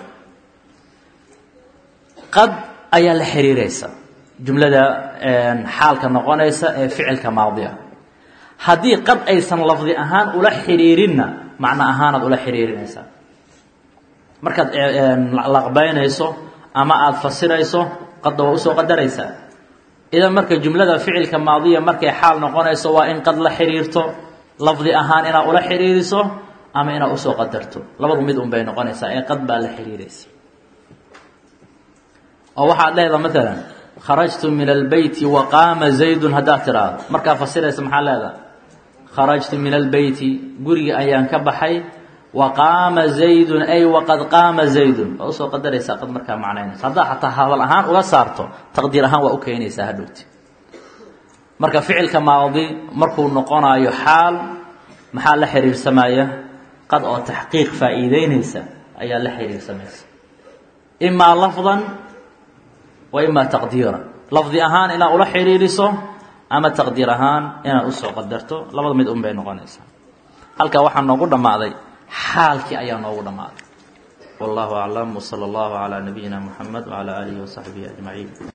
qad ayaa la xiriiraysa jumlada xaalka noqonaysa ee ficilka maadiga haddii qad aysan lafdi ahaan ula xiriirinna macno ahaanaad ula xiriirinaysaa markaad laqbaynayso ama aada fasirayso qadda waa usoo qadaraysaa idan marka jumlada ficilka maadiya markay xaal noqonayso waa in qad la xiriirto lafdi ahaan inaad ula xiriiriso ama inaad usoo qadarto labadu mid un bay noqonaysaa ee qad baa la xiriiraysa oo waxaad leedaha maalan kharajtu min albeyti wa qaama zaydun haddaad tidhaahdo markaa fasiraysa maxaa leedaha kharajtu min albeyti gurigi ayaan ka baxay wa qaama zaydun ay waqad qaama zaydun waa usoo qadaraysaa qad markaa macnaynaysa haddaad xataa hadal ahaan uga saarto taqdiir ahaan waa u keenaysaa hadhowti marka ficilka maadi markuu noqonaayo xaal maxaa la xiriirsamaya qad oo taxqiiq faa'iideynaysa ayaa la xiriirsamaysa imaa lafdan wa imaa taqdiiran lafdi ahaan inaad ula xiriiriso ama taqdiir ahaan inaad usoo qadarto labada mid un bay noqonaysaa halkaa waxaa noogu dhammaaday xaalkii ayaa noogu dhammaaday wallahu aclam wsala allahu calaa nabiyina muxamed wcalaa aalihi wasaxbihi ajmaciin